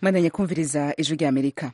mwandanye kumviriza ijwi rya amerika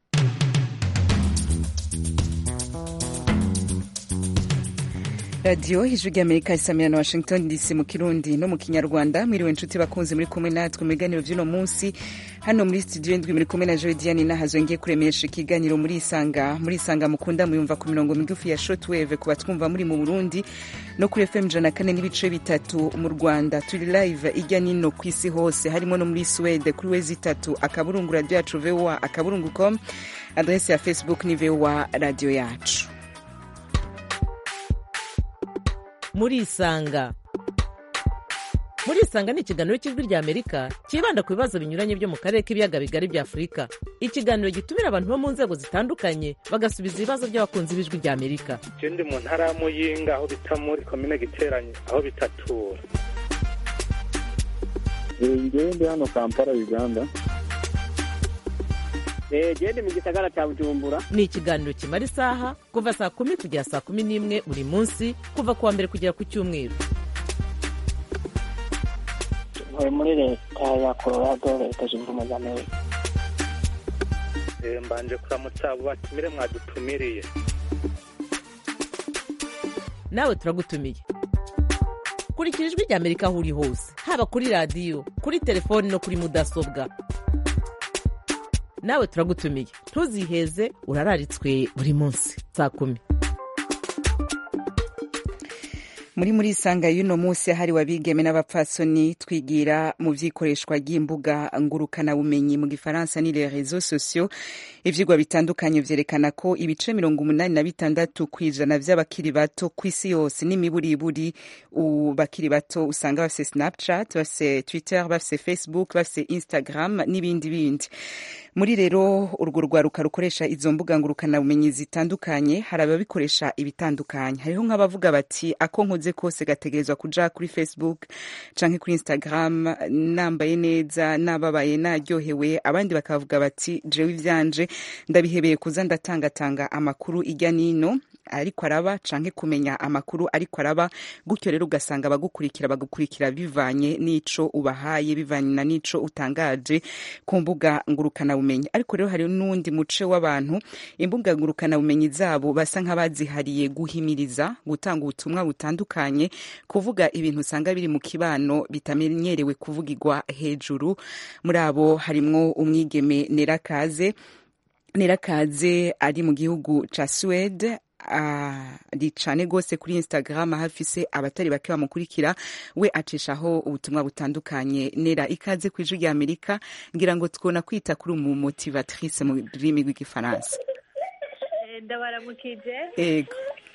radiyo ijwi rya amerika isamira na washington dc mu kirundi no mu kinyarwanda mwiriwe inshuti bakunzi muri kumwe natwe mu biganiro by'uno munsi hano muri studio indwi muri kumwe na jodiane nahazo ngiye kuremesha ikiganiro muri isanga muri isanga mukunda muyumva ku mirongo migufi ya shortwave ku batwumva muri mu burundi no kuri fm ijana kane n'ibice bitatu mu rwanda turi live ijya nino ku isi hose harimo no muri swede kuri wezi itatu akaburungu radiyo yacu voa akaburungu com adrese ya facebook ni voa radiyo yacu muri isanga muri isanga ni ikiganiro cy'ijwi rya amerika cyibanda ku bibazo binyuranye byo mu karere k'ibiyaga bigari bya afurika ikiganiro gitumira abantu bo mu nzego zitandukanye bagasubiza ibibazo by'abakunzi b'ijwi rya amerika je ndi mu ntara ya muyinga aho bita muri komine giteranye aho bitatura ngewe ndi hano kampala uganda gende mu gisagara cya bujumbura ni ikiganiro kimara isaha kuva saa kumi kugera saa kumi n'imwe buri munsi kuva ku wa mbere kugera ku cyumweru ntuye muri leta ya colorado leta zunze ubumwe za amerika Eh, mbanje kuramutsa abo batumire mwadutumiriye nawe turagutumiye kurikira ijwi rya amerika aho uri hose haba kuri radiyo kuri telefoni no kuri mudasobwa nawe turagutumiye ntuziheze urararitswe buri munsi saa kumi muri muri isanga y'uno munsi hariwe abigeme n'abapfasoni twigira mu by'ikoreshwa ry'imbuga ngurukanabumenyi mu gifaransa ni les réseaux sociaux ivyigwa bitandukanye vyerekana ko ibice mirongo umunani na bitandatu kw'ijana vy'abakiri bato kw'isi yose n'imiburiburi u- bakiri bato usanga bafise snapchat bafise twitter bafise facebook bafise instagram n'ibindi bindi muri rero urwo rwaruka rukoresha izo mbuga ngurukanabumenyi zitandukanye hari ababikoresha ibitandukanye hariho nk'abavuga bati ako nkoze kose gategerezwa kuja kuri facebook canke kuri instagram nambaye neza nababaye naryohewe abandi bakavuga bati jewe ivyanje ndabihebeye kuza ndatangatanga amakuru ijya nino ariko araba canke kumenya amakuru ariko araba gutyo rero ugasanga abagukurikira bagukurikira bivanye n'ico ubahaye bivanye na n'ico utangaje ku mbuga ngurukanabumenyi ariko rero hari n'uwundi muce w'abantu imbuga ngurukanabumenyi zabo basa nk'abazihariye guhimiriza gutanga ubutumwa butandukanye kuvuga ibintu usanga biri mu kibano bitamenyerewe kuvugirwa hejuru muri abo harimwo umwigeme nerakaze nerakaze ari mu gihugu ca suwede ari cane gose kuri instagram aho afise abatari bake bamukurikira we acishaho ubutumwa butandukanye nera ikaze ku ijwi rya amerika ngira ngo twona kwita kuri umu motivatrice mu rurimi rw'igifaransa ndabaramukije ego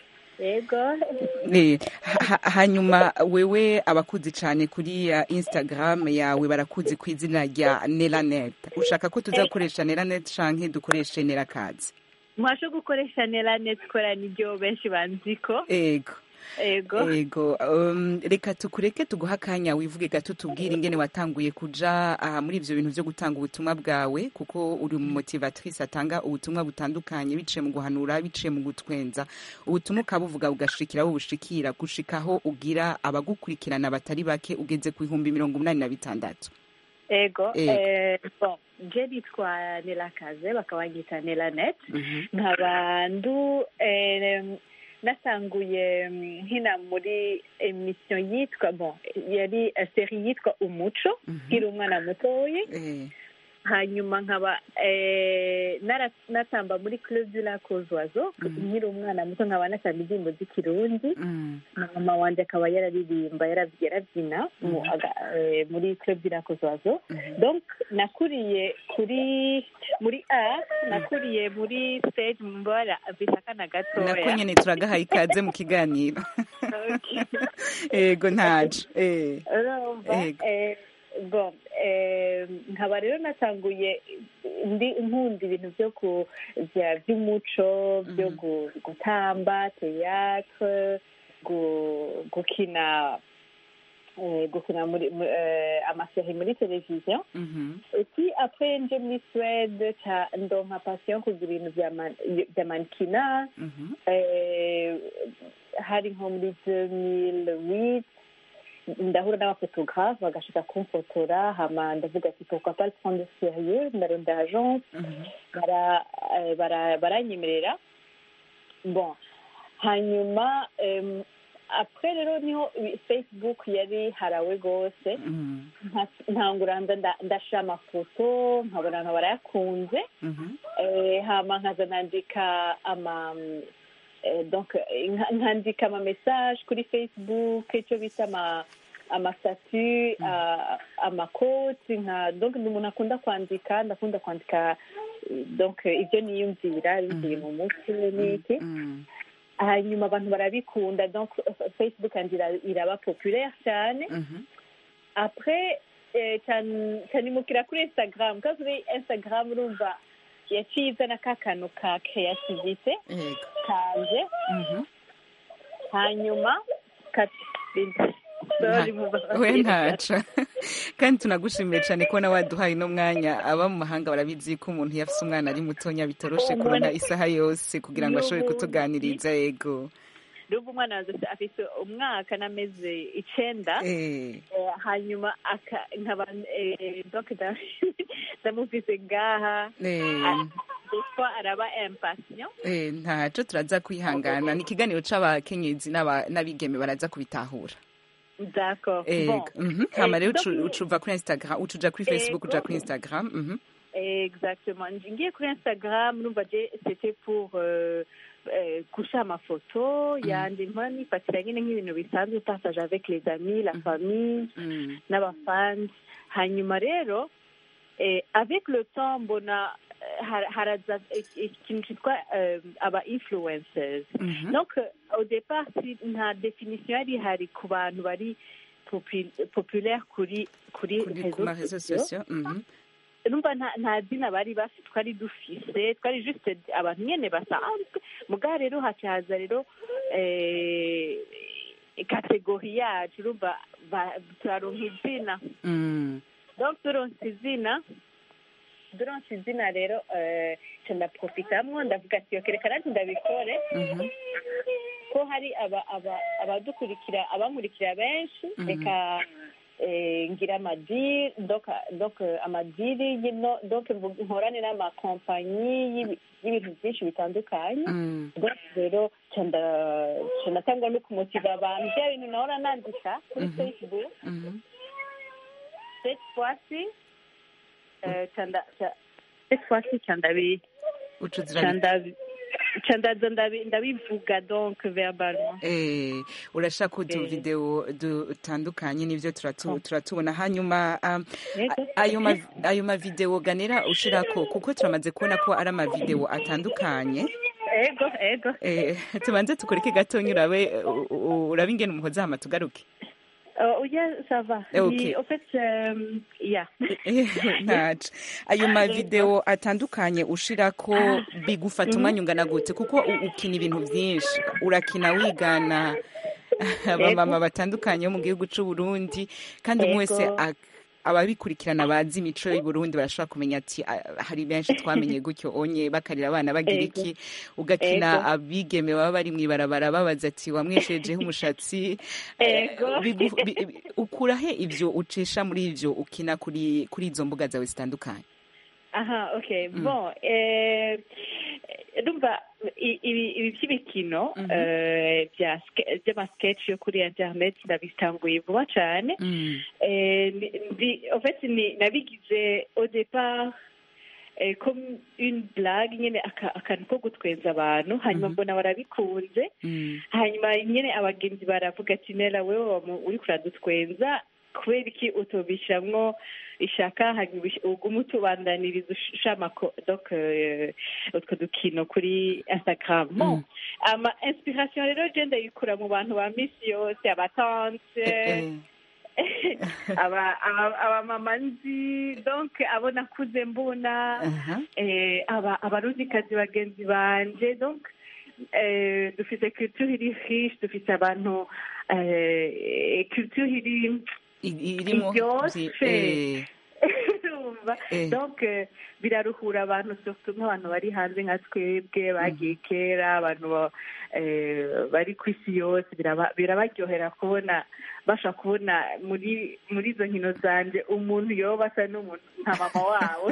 yego Eh, ha- ha- hanyuma wewe abakuzi cane kuri uh, instagram yawe barakuzi ku izina rya neranet ushaka ko tuza gukoresha neranet canke dukoreshe nerakazi mwasho gukoresha neranet kora niryo benshi banziko ego yego ego um, reka tukureke tuguha akanya wivuge gato tubwire ingene watanguye kuja uh, muri ivyo bintu vyo gutanga ubutumwa bwawe kuko uri umumotivatrice atanga ubutumwa butandukanye biciye mu guhanura biciye mu gutwenza ubutumwa ukabuvuga bugashikira aho bushikira gushikaho ugira abagukurikirana batari bake ugeze ku bihumbi mirongo umunani na bitandatu yego Yego. eh, bon je nitwa nerakaze bakaba banyita neranet Mhm. nkaba ndu eh, nasanguye mm, nkina muri emisiyo yitwa bon yari eh, seri yitwa umuco Mhm. nkiri umwana mutoyi Eh, hanyuma nkaba eh, nara- natamba muri club du lac aux oiseaux Mhm. nkiri umwana muto nkaba natamba indirimbo z'ikirundi mm, mama wanje akaba yararirimba yara- yarabyina mu- Mhm. aga- eh, muri club du lac aux oiseaux mhm. donc nakuriye kuri muri a nakuriye muri stage mbora bitakana nako gatoya nyene turagahaye ikaze mu kiganiro Okay. ego ntaco eh, urumva Yego. eh, bon eh, nkaba rero natanguye ndi nkunda ibintu byo ku bya- by'umuco byo Mhm. gu- gutamba théâtre gu- gukina eh, gukina muri mu- eh, amaseri muri televiziyo mhm. et puis après nje muri suède ca ndonka passion kugira ibintu vya man- vya mankina Mhm. eh, hari nko muri 2008 ndahura n'abafotographe bagashaka kumfotora hama ndavuga ati pourquoi pas le prendre au sérieux ndarondera agence bara- eh, bara- baranyemerera bon hanyuma em, après rero niho i- facebook yari harawe rwose Mm, nka- ntangura nda- nda- ndashira amafoto nkabona abantu barayakunze mhm, Eh, hama nkaza nandika ama eh, donc eh, nka- nkandika ama message kuri facebook icyo bita ama amasatu amakoti nka donc ni umuntu akunda kwandika ndakunda kwandika eh, donc eh, ibyo niyumvira bivuye mu mutwe n'iki mm, hanyuma abantu barabikunda donc eh, facebook yanjye ira- iraba populaire cyane mhm. après eh, can- canimukira kuri instagram kuko kuri instagram urumva yaciye izana ka kantu ka creativite Yego. kanje Mhm. hanyuma ka- Sorry, Nta- we ntaca kandi tunagushimiye cyane kubona waduhaye uno mwanya aba mu mahanga barabizi ko umuntu iyo afite umwana ari mutonya bitoroshe Umuntu- kuronka isaha yose kugira ngo ashobore N'ubundi. kutuganiriza yego ndumva umwana wanjye afite umwaka n'amezi icenda Eh, Eh, hanyuma aka- nkaba eh, donc nda- ndamufise ngaha eh, des fois araba impatient eh, ntaco turaza kwihangana ni ikiganiro c'abakenyezi n'aba- n'abigeme baraza kubitahura d'accord bon Ego, mhm. hama rero donc- ucu- ucuva kuri instagram ucuja kuri facebook uja Ego. kuri instagram mhm. Exactement. Ngiye kuri Instagram numva je c'était pour euh, euh, gusha amafoto yanje mpora nifatira nyine nk'ibintu bisanzwe partage avec les amis la famille Mm, n'abafans hanyuma rero eh, avec le temps mbona eh, har- haraza eh, ikintu cyitwa eh, aba influencers mhm. donc euh, au départ si nta definition yari ihari ku bantu bari popu- populaire kuri kuri kuri ku ma réseaux sociaux mhm. numva nta nta zina bari bafite twari dufise twari juste abantu nyene basanzwe mugabo rero hacaza rero eh, kategori yacu urumva ba- turaronka izina Mm, donc turonse izina turonse izina rero eh, ca ndaprofitamwo ndavuga ati ok reka nanjye ndabikore mhm. ko hari aba- aba- abadukurikira abankurikira benshi Mhm. reka eh, ngira amadiri donc donc eh, amadiri y'ino- donc mvu- nkorane n'amakompanyi y'ibi- y'ibintu byinshi bitandukanye Mm, donc rero ca nda- ca ndatangwa no kumutiva abantu bya bintu nahora nandika kuri Mhm. facebook mhm. cette fois-ci eh, ca nda- ca- cette fois-ci ca ndabi ucuza ca urabi- ndabi ca ndaza ndabi- ndabivuga donc verbalement Eh, urashaka udu Eh. video dutandukanye nivyo turatu- turatubona hanyuma um, Yego. a- ayo ma ayo mavideo ganera ushirako kuko turamaze kubona ko ari amavideo atandukanye ego ego eh, tubanze tukureke gatonya urabe u- u- urabe ingene umuhoza hama tugaruke Euh, oui, ça va. Eh, ok. Mais, en fait, euh, yeah. ntaca ayo mavideo atandukanye ushirako bigufata umwanya ungana gute kuko u- ukina ibintu vyinshi urakina wigana abamama batandukanye bo mu gihugu c'u Burundi kandi umwe wese Ego. ak- ababikurikirana bazi imico y'u Burundi barashobora kumenya ati "Ah, hari benshi twamenye gutyo onye bakarira abana bagira Ego. iki ugakina Ego. abigeme baba bari mw'ibarabara babaza ati wamweshejeho umushatsi Eh, Ego. bigu- bi- bi- ukura he ivyo ucisha muri ivyo ukina kuri kuri izo mbuga zawe zitandukanye Aha, ok. Mm. Bon, eh, ndumva i- ibi ibi by'ibikino Mhm. eh, bya ske- by'amasketch yo kuri internet ndabitanguye vuba cyane Eh, ni- ndi- en fait ni nabigize au départ eh, comme une blague nyine aka- akantu ko gutwenza abantu hanyuma Mhm. mbona barabikunze Mm. hanyuma nyine abagenzi baravuga ati nera wewe wamu- uriko uradutwenza kubera iki utobishamwo ishaka hanyuma ubish- ugume utubandaniriza ushama donc eh, utwo dukino kuri instagram bon Mm. ama inspiration rero je ndayikura mu bantu ba misi yose abatante Eh, aba aba- abamama nzi donc abo nakuze mbona aha. eh, aba abarundikazi bagenzi banje donc eh, dufite culture iri riche dufite abantu eh, culture iri I- irimo Iryoshe. vyi- eh, urumva urumva Eh. donc eh, biraruhura abantu surtout nk'abantu bari hanze nka twebwe bagiye kera abantu ba- eh, bari ku isi yose biraba- birabaryohera kubona bashaka kubona muri muri izo nkino zanje umuntu yoba asa n'umuntu nka mama wabo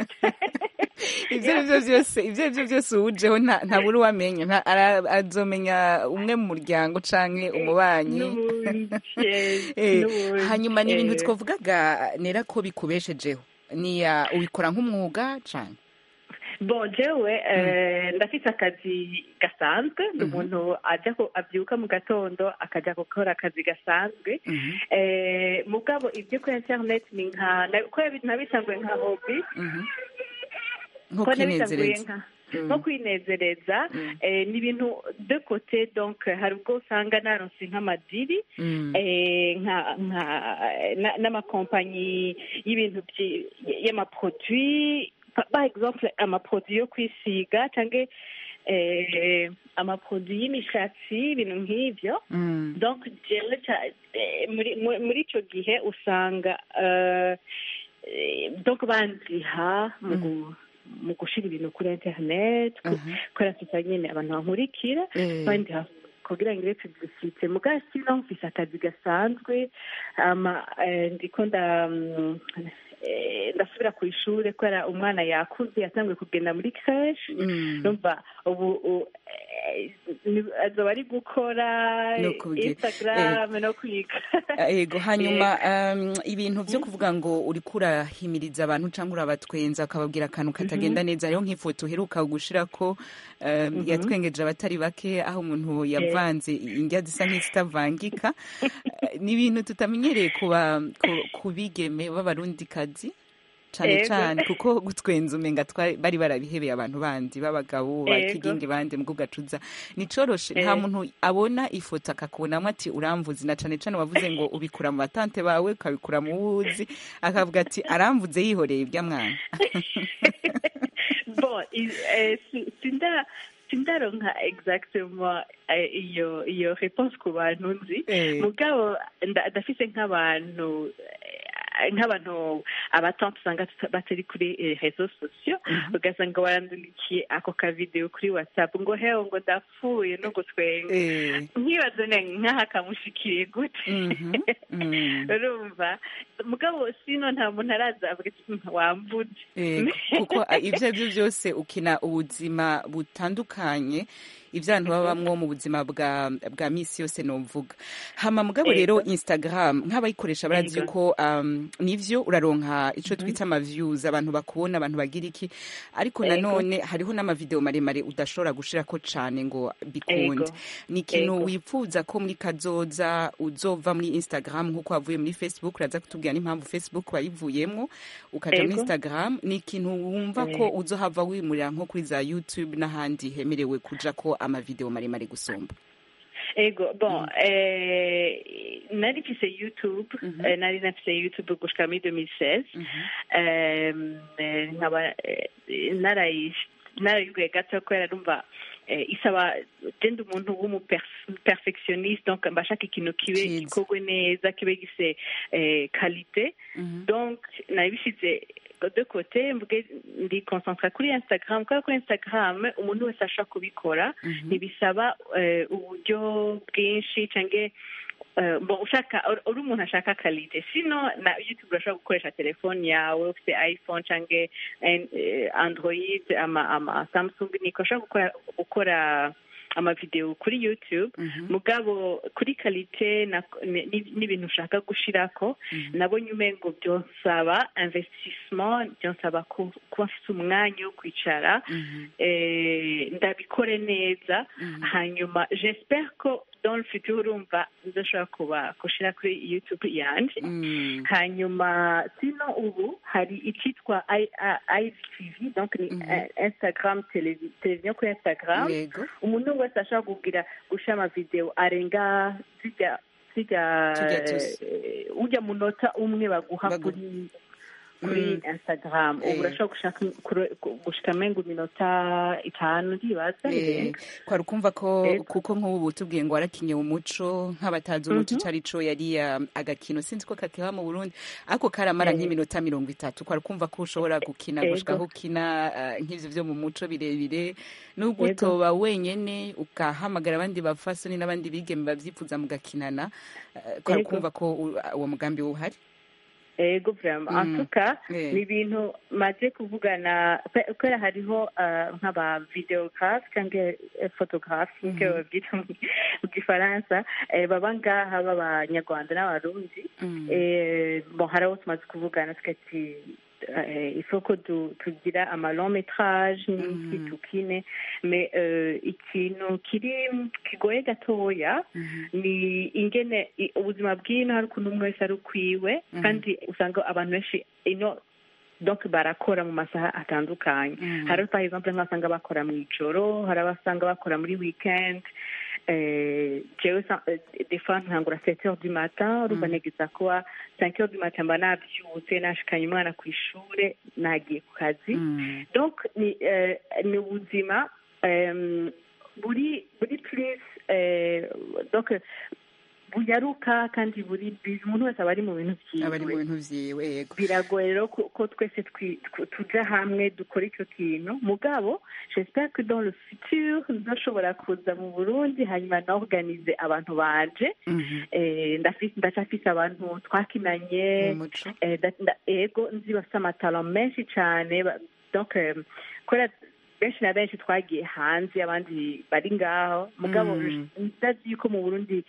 ivyo ari byo byose ivyo ari byo byose uwujeho nta- ntabura uwamenya nta- ara- azomenya umwe mu muryango canke umubanyi N'ubundi, yes, Eh, n'ubundi, hanyuma ni ibintu eh. twavugaga nera ko bikubeshejeho ni ya ubikora nk'umwuga cane bon jewe eh, ndafite akazi gasanzwe ndi umuntu ajya ku- abyuka mu gatondo akajya gukora akazi gasanzwe Mhm, eh, mugabo ibyo kuri internet ni nka na- ko yabi- nabisanguye nka hobby mhm. nko ko nabisanguye kwinezereza nka Mm. nko kwinezereza Mm. eh, ni ibintu de kote donc hari ubwo usanga naronse nk'amadiri Mm. eh, nka nka na- n'amakompanyi y'ibintu byi- y'amaproduit pa- par exemple amaproduit yo kwisiga cyangwa eh, amaproduit y'imishatsi ibintu nk'ibyo Mm. donc jewe ca- eh, muri muri- muri icyo gihe usanga eh, eh, donc banziha mu gu- mu gushyira ibintu kuri internet ku- Mhm. kubera mfite nyine abantu bankurikira Eh. kandi ha- kugira ngo ibe publicite mugabo sino mfise akazi gasanzwe ama eh, ndiko nda mm, eh, ndasubira ku ishuri kubera umwana yakuze yatanguye kugenda muri creche Mm. numva ubu u- eh, ni- azoba ari gukora No kuge- instagram no kwiga yego hanyuma um, ibintu vyo kuvuga ngo uriko urahimiriza abantu canke urabatwenza ukababwira akantu katagenda neza hariho nk'ifoto uheruka gushirako um, yatwengeje abatari bake aho umuntu yavanze indya zisa nk'izitavangika Eh, ni ibintu tutamenyereye kuba ku- ku bigeme b'abarundikazi cane Yego. cane kuko gutwenza umenga twari- bari barabihebeye abantu bandi b'abagabo ba Yego. kigingi bandi mu gacuza nicoroshe nta Eh. muntu abona ifoto akakubonamo ati uramvuze na cane cane wavuze ngo ubikura mu batante bawe ukabikura mu wuzi akavuga ati aramvuze yihoreye ibya mwana bon i- eh, si- sinda sindaronka exactement eh, iyo iyo réponse ku bantu nzi Eh. mugabo nda- ndafise nk'abantu eh, nk'abantu abatante usanga tuta- batari kuri eh, réseaux sociaux ugasanga barandulikiye ako kavideo kuri whatsapp ngo hewe ngo ndapfuye no gutwenga Eh. nkibazo ne nk'aha kamushikiriye gute Mhm. Mm. urumva mugabo sino nta muntu araza avuga ati "Mm, wamvuze Yego, kuko ah, ibyo ari byo byose ukina ubuzima butandukanye ibyo abantu babamwo mu buzima bwa bwa misi yose novuga hama mugabo rero Yego. instagram nk'abayikoresha barazi Yego. yuko um, nivyo uraronka ico twita ama views abantu bakubona abantu bagira iki ariko Yego. nanone hariho n'amavideo maremare udashobora gushirako cane ngo bikunde Yego. ni ikintu Yego. wifuza ko muri kazoza uzova muri instagram nk'uko wavuye muri facebook uraza kutubwira n'impamvu facebook wayivuyemwo ukaja muri Yego. instagram ni ikintu wumva ko uzohava wimurira nko kuri za youtube n'ahandi hemerewe kuja ko amavideo maremare gusumba ego bon eh, nari mfise youtube eh, nari nafise youtube gushika muri 2016 eh, eh, nkaba eh, narayi- narayiguye gato kubera numva eh, isaba genda umuntu w'umuperfectionniste donc mbashaka ikintu kibe Ciza. gikorwe neza kibe gise eh, qualité donc nabishyize de côté mvuge ndi concentra kuri instagram kubera kuri instagram umuntu wese ashobora kubikora ntibisaba eh, uburyo bwinshi cyangwa eh, bon ushaka uri- uri umuntu ashaka kalite sino na youtube urashobora gukoresha telefone yawe ufite iphone cyangwa eh, android ama ama samsung niko ushobora gukora gukora amavideo kuri youtube mugabo kuri kalite na- ni- ni- n'ibintu ushaka gushirako nabonye umengo byonsaba investissement byonsaba ku- kuba mfite umwanya wo kwicara eh, ndabikore neza hanyuma j'espère ko dans le futur urumva nzoshobora kuba gushira kuri youtube yanje Mm. hanyuma sino ubu hari icyitwa IGTV donc ni eh, Instagram televi- televiziyo kuri Instagram yego umuntu wese ashobora kugira gushyira amavideo arenga zijya zijya Tujya tuzi. eh, ujya munota umwe baguha Bagu- kuri kuri instagram ubu Eh. urashobora gushaka kure- gushika mengo iminota itanu ndibaza Eh, irenga kwari ukumva ko Yego. kuko nk'ubu tubwiye ngo warakinye umuco nk'abatazi umuco ico ari co yari ah, agakino sinzi ko kakiba mu burundi ariko karamara Eh. nk'iminota mirongo itatu kwari ukumva ko ushobora gukina Yego. gushika aho ukina ah, nk'ivyo vyo mu muco birebire nubwo Yego. utoba wenyene ukahamagara abandi bafasoni n'abandi bigeme bavyifuza mugakinana ah, kwari Yego. ukumva ko u- uwo mugambi uhari ego vraiment en Mm. tout cas Eh. ni ibintu maze kuvugana pe- kubera hariho ah, nk'aba videographe cyangwa eh, photographe niko Mhm. babyita mu mu gifaransa eh, baba ngaha b'abanyarwanda n'abarundi Mm. Eh, bon hari abo tumaze kuvugana tukati eh, il faut ko du- tugira ama long métrage n'iki Mhm. tukine mais euh, ikintu kiri kigoye gatoya Mhm. ni ingene i- ubuzima bw'ino hari ukuntu umwe wese ari ukwiwe Mhm. kandi usanga abantu benshi ino donc barakora mu masaha atandukanye Mhm. hari par exemple nk'abasanga bakora mu ijoro hari abasanga bakora muri weekend eh, jewe sa- eh, des fois ntangura 7 heures du matin urumva Mhm. negeza kuba 5 heures du matin mba navyutse nashikanye umwana ku ishure nagiye ku kazi Mm. donc ni eh, ni ubuzima em, buri buri plus eh, donc bunyaruka kandi buri busy umuntu wese aba ari mu bintu aba ari mu vyiwe bintu vyiwe yego biragoye rero ko ko twese twi- tw- tuja hamwe dukora icyo kintu mugabo j'espère que dans le futur nzoshobora kuza mu burundi hanyuma naorganize abantu banje Mhm. Eh, ndafise ndacafise abantu twakinanye mu muco Eh, da- nda- ego nzi bafite amatalo menshi cyane ba- donc eh, kubera benshi na benshi twagiye hanze abandi bari ngaho mugabo Mm. ndazi yuko mu burundi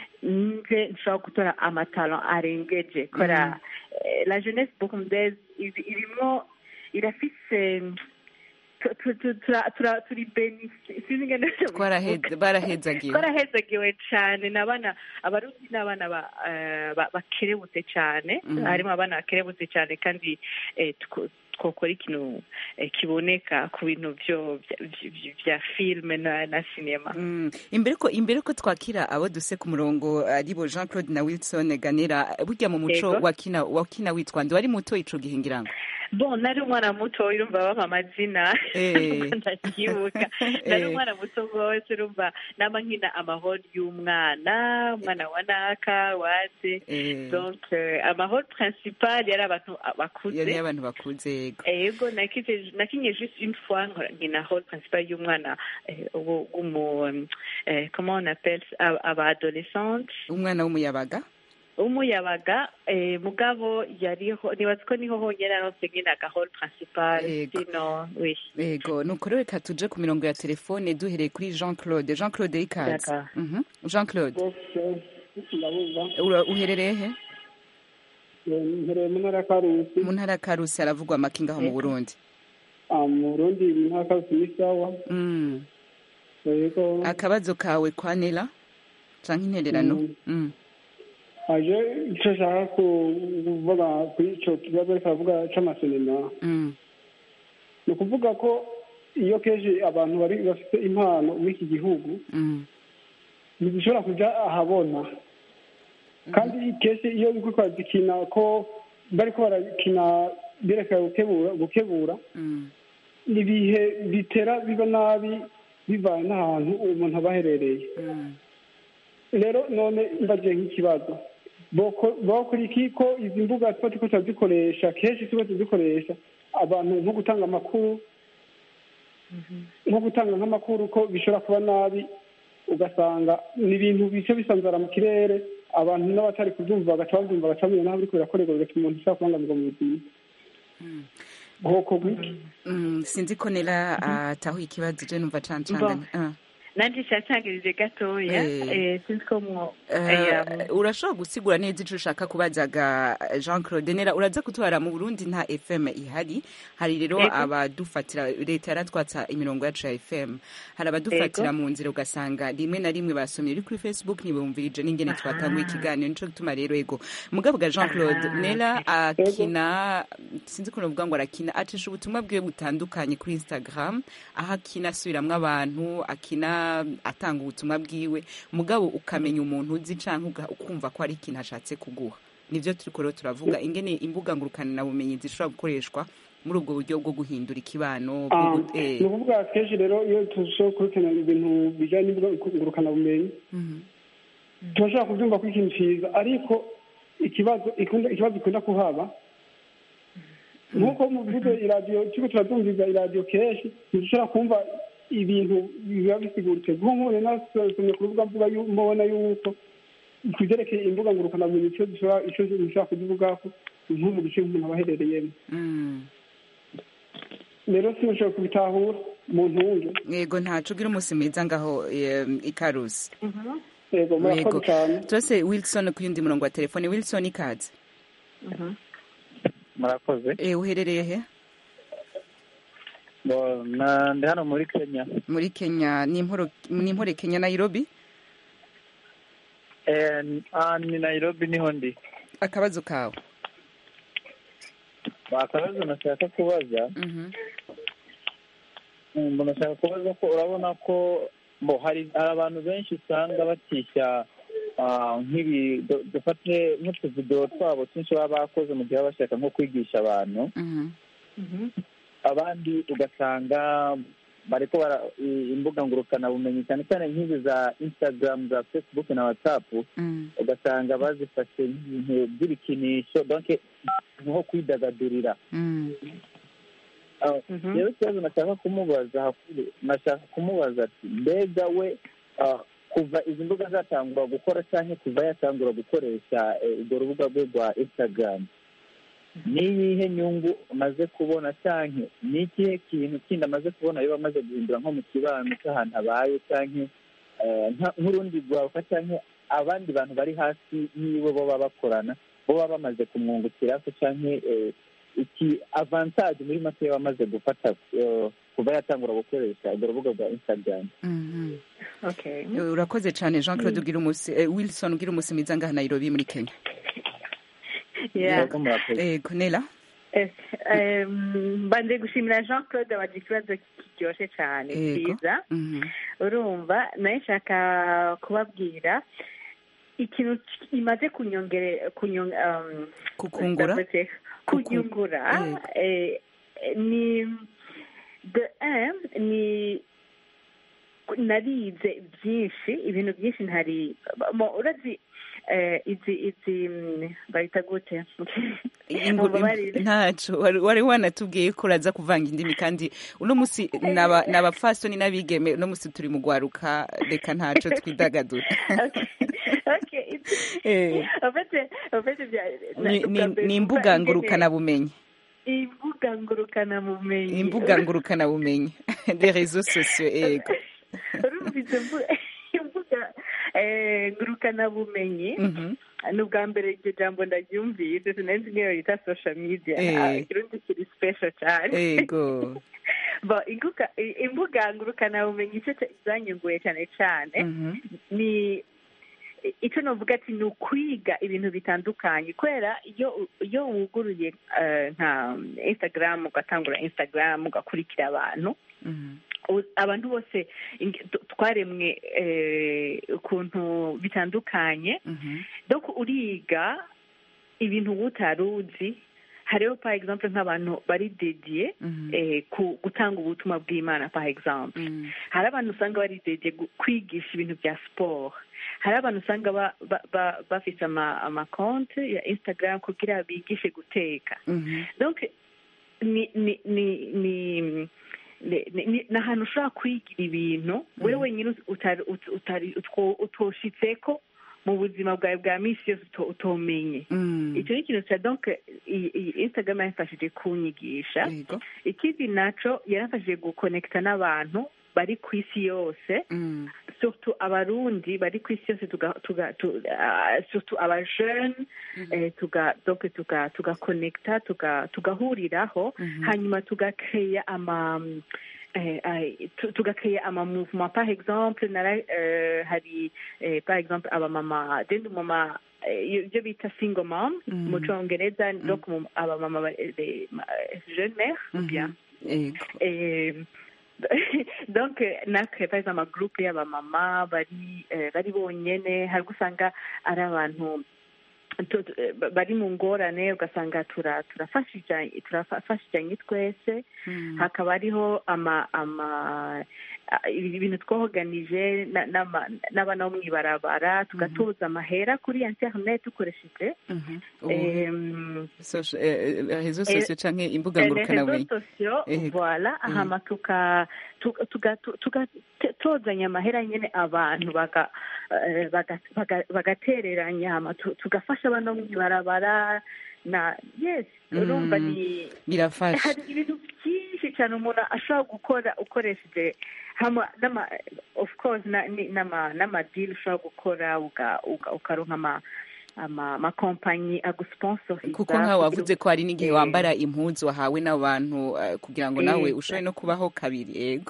nje nshobora gutora amatalo arengeje kubera eh, la jeunesse burundaise iri- irimwo irafise tu- tu- tu- tura- tura- turi beni sinzi ingene twaraheze barahezagiwe twarahezagiwe cyane ni abana abarundi ni abana ba- eh, ba- bakerebutse cyane Mhm. harimo abana bakerebutse cyane kandi eh, two- twokora ikintu eh, kiboneka ku bintu byo bya- bya- bya filime na na sinema Mm. imbere ko imbere ko twakira abo duse ku murongo aribo Jean Claude na Wilson Ganera burya mu muco Yego. wakina wakina witwa ndi wari muto ico gihe ngira ngo bon nari umwana muto urumva bampa amazina Eh. ndabyibuka nari Eh. umwana muto rwose urumva naba nkina amahoro y'umwana umwana wa naka waze eh donc euh, amahoro principal yari abantu bakuze yari abantu bakuze yego ego nakije nakinye juste une fois nkora- nkina role principal y'umwana eh, wo- w'umu eh, comment on appelle ça, aba aba adolescente umwana w'umuyabaga w'umuyabaga eh, mugabo yariho nibaza ko niho honyine aronse nyine aga role principal Ego. sino oui yego nuko rero reka tuje ku mirongo ya telefone duhereye kuri Jean Claude Jean Claude ikaze D'accord. Mhm. Jean Claude ndabuza ura- uherereye he mpereye mu ntara ya karusi mu ntara ya Karusi haravugwa amakinga aho mu Yego. Burundi Ah, mu burundi mu ntara ya karusi ni sawa Mm. yego akabazo kawe kwa Nela canke intererano Mm. Mm. aje icyo nshaka kuvuga kuri icyo kibazo ariko aravuga cy'amasinema Mm. ni ukuvuga ko iyo kenshi abantu bari bafite impano muri iki gihugu Mm. ntizishobora kujya ahabona kandi kenshi iyo uri kwazikina ko bari ko barakina berekana gukebura gukebura Mm. ni ibihe bitera biba nabi bivanye n'ahantu umuntu aba aherereye Mm. rero none mbagiye nk'ikibazo boko- bakora iki ko izi mbuga tuba turiko turazikoresha kenshi tuba tuzikoresha abantu nko gutanga amakuru nko gutanga nk'amakuru ko bishobora kuba nabi ugasanga ni ibintu bice bisanzara mu kirere abantu n'abatari kubyumva bagaca babyumva bagaca bamenya n'aho biriko birakorerwa bigatuma umuntu ushobora kubangamirwa mu buzima bwoko bw'iki Mm, sinzi ko Nela atahuye ikibazo je numva cancanganye Ah. nanje cyacangirije gatoya Eh. eh, sinzi ko mwo Eh, eh, um, urashobora gusigura neza ico ushaka kubazaga Jean Claude Nera uraza kutwara mu Burundi nta FM ihari hari rero Yego. abadufatira leta yaratwatsa imirongo yacu ya FM hari abadufatira Yego. mu nzira ugasanga rimwe na rimwe basomye uri kuri Facebook ntibumvirije n'ingene twatanguye ikiganiro nico gituma rero ego mugabo ga Jean Claude Aha. Nera akina sinzi ko novuga ngo arakina acisha ubutumwa bwiwe butandukanye kuri Instagram aho akina asubiramwo abantu akina atanga ubutumwa bwiwe mugabo ukamenya umuntu uzi canke uga- ukumva ko ari ikintu ashatse kuguha nivyo turiko rero turavuga ingene imbuga ngurukana bumenyi zishobora gukoreshwa muri ubwo buryo bwo guhindura ikibano bwo Ah, gu- eh, ni ukuvuga kenshi rero iyo turushaho kurikirana ibintu bijyanye n'ingurukanabumenyi mhm, turashobora kubyumva ko ikintu cyiza ariko ikibazo ikunda ikibazo ikunda kuhaba nk'uko muvuze iradiyo turiko turabyumviza iradiyo kenshi ntidushobora kumva ibintu biba bisiguritse nko nk'ubu nasomye ku rubuga mvuga yu- mbona yuko ku byerekeye imbuga ngurukanabumenyi icyo dushobora icyo dushobora kuzivugaho nko mu gice umuntu aba aherereyemo mm. rero sinashobora kubitahura mu ntunge yego ntaco ugira umunsi mwiza ngaho eh, ikarusi yego murakoze Yego. cyane turase wilson ku yundi murongo wa telefone wilson ikaze murakoze eh, uherereye he Bo, na- ndi hano muri kenya muri kenya ni imporo ni impore kenya nairobi Eh, n- ah, ni nairobi niho ndi akabazo kawe akabazo nashaka kubaza Mhm, Mm, nashaka kubaza ko urabona ko bo hari hari abantu benshi usanga batisha ah, nk'ibi du- dufate nk'utuvidewo twabo twinshi baba bakoze mu gihe baba bashaka nko kwigisha abantu mhm, abandi ugasanga bariko bara i- imbuga ngurukanabumenyi cyane cyane nk'izi za instagram za facebook na whatsapp mm, ugasanga bazifashe nk'ibintu by'ibikinisho donc nko kwidagadurira mm, Ah, rero ikibazo nashaka kumubaza hakuru nashaka kumubaza ati mbega we ah, kuva izi mbuga zatangura gukora cyangwa kuva yatangura gukoresha eh, urwo rubuga rwe rwa instagram ni iyihe nyungu amaze kubona cyangwa ni ikihe kintu kindi amaze kubona biba amaze guhindura nko mu kibano cy'ahantu abaye cyangwa eh, nka- nk'urundi rwaruka cyangwa abandi bantu bari hasi yiwe bo baba bakorana bo baba bamaze kumwungukiraho cyangwa eh, iki avantage muri make yaba amaze gufata eh, kuva yatangura gukoresha urwo rubuga rwa instagram mhm. okay Eh, urakoze cyane jean claude ugira umunsi eh, wilson ugira umunsi mwiza ngaha nairobi muri kenya yeah Yego, murakoze. yego nela Eh, em, mbanje gushimira jean claude wagira ikibazo kiryoshye cyane Yego. cyiza Mhm, urumva nawe nshaka kubabwira ikintu imaze kunyongere kunyong um, kukungura ndavuze, kunyungura eh, ni the m ni narize byinshi ibintu byinshi ntari mo urazi eh, izi izi mm, bayita gute Inguru- Mumbabarire. ntaco wari wari wanatubwiye ko uraza kuvanga indimi kandi uno musi naba nabafasoni n'abigeme uno musi turi mu gwaruka reka ntaco twidagadura Okay. Okay, it's- Eh. en fait, en fait, bya- ni, ni, ubwa mbere ni kuva imbuga ingene- ngurukana bumenyi imbuga ngurukana bumenyi imbuga ngurukana bumenyi des réseaux sociaux yego urumva izo mbu- imbuga eh, ngurukana bumenyi Mhm. ni ubwa mbere iryo jambo ndaryumvise sinenzi nk'iyo yita social media Eh. Ah, ikirundi kiri special cyane yego Bo, inguka- i- imbuga ngurukana bumenyi icyo cya- zanyunguye cyane cyane Mhm. ni icyo navuga ati ni ukwiga ibintu bitandukanye kubera iyo iyo wuguruye eh, nka instagram ugatangura instagram ugakurikira abantu Mhm. u- abantu bose ing- t- twaremwe eh, ukuntu bitandukanye Mhm. donc uriga ibintu utari uzi hariho par exemple nk'abantu bari dediye Mhm. eh, ku gutanga ubutumwa bw'imana par exemple Mhm. hari abantu usanga bari dediye gu- kwigisha ibintu bya siporo hari abantu usanga ba- ba- ba- bafite ama- amakonti ya instagram kugira bigishe guteka Mhm. donc ni ni ni ni ni- ni- ni ni ahantu ushobora kwigira ibintu wowe wenyine utari ut- utari utwo- utoshitseko mu buzima bwawe bwa minsi yose uto- utomenye Mhm. icyo ni ikintu cya donc iyi iyi instagram yamfashije kunyigisha yego ikindi naco yaramfashije gukonekita n'abantu bari ku isi yose Mhm. surtout abarundi bari ku isi yose tuga tuga tu, uh, surtout abajeune eh, tuga donc tuga tugakonekita tuga tugahuriraho Mhm. hanyuma tugakeya ama eh, eh, tu- tugakeya ama mouvement par exemple nara eh, hari eh, par exemple abamama dende umama eh, ibyo bita single mom Mhm. mu congereza donc mu- abamama ba- eh, ma- eh, jeune mère ou bien yego Eh, donc natwe par exemple amagroupe y'abamama bari eh, bari bonyene hari usanga ari abantu tu- tu- eh, bari mu ngorane ugasanga tura- turafashijanye turafashijanye twese hakaba hariho ama ama a- ibintu twoganije na- n'ama- n'abana bo mw'ibarabara tugatoza amahera kuri internet dukoresheje em, Social- eh, eh, rezo Eh, sosiyo canke imbuga les ngurukanabumenyi réseaux sociaux Ego. voilà hama tuka tuga- tuga- tuga- te- tozanya amahera nyene abantu baga- eh, baga- baga- bagatereranya hama tu- tugafasha abana bo mw'ibarabara na yes urumva ni birafasha hari ibintu byinshi cyane umuntu ashobora gukora ukoresheje hama n'ama of course na- ni- n'ama n'amadili ushobora gukora uga- uga- ukaronka ama ama amakompanyi agusponsoriza kuko nkawe wavuze ko hari n'igihe Eh. wambara impuzu wahawe n'abantu eh, kugira ngo nawe Ego. ushobore no kubaho kabiri yego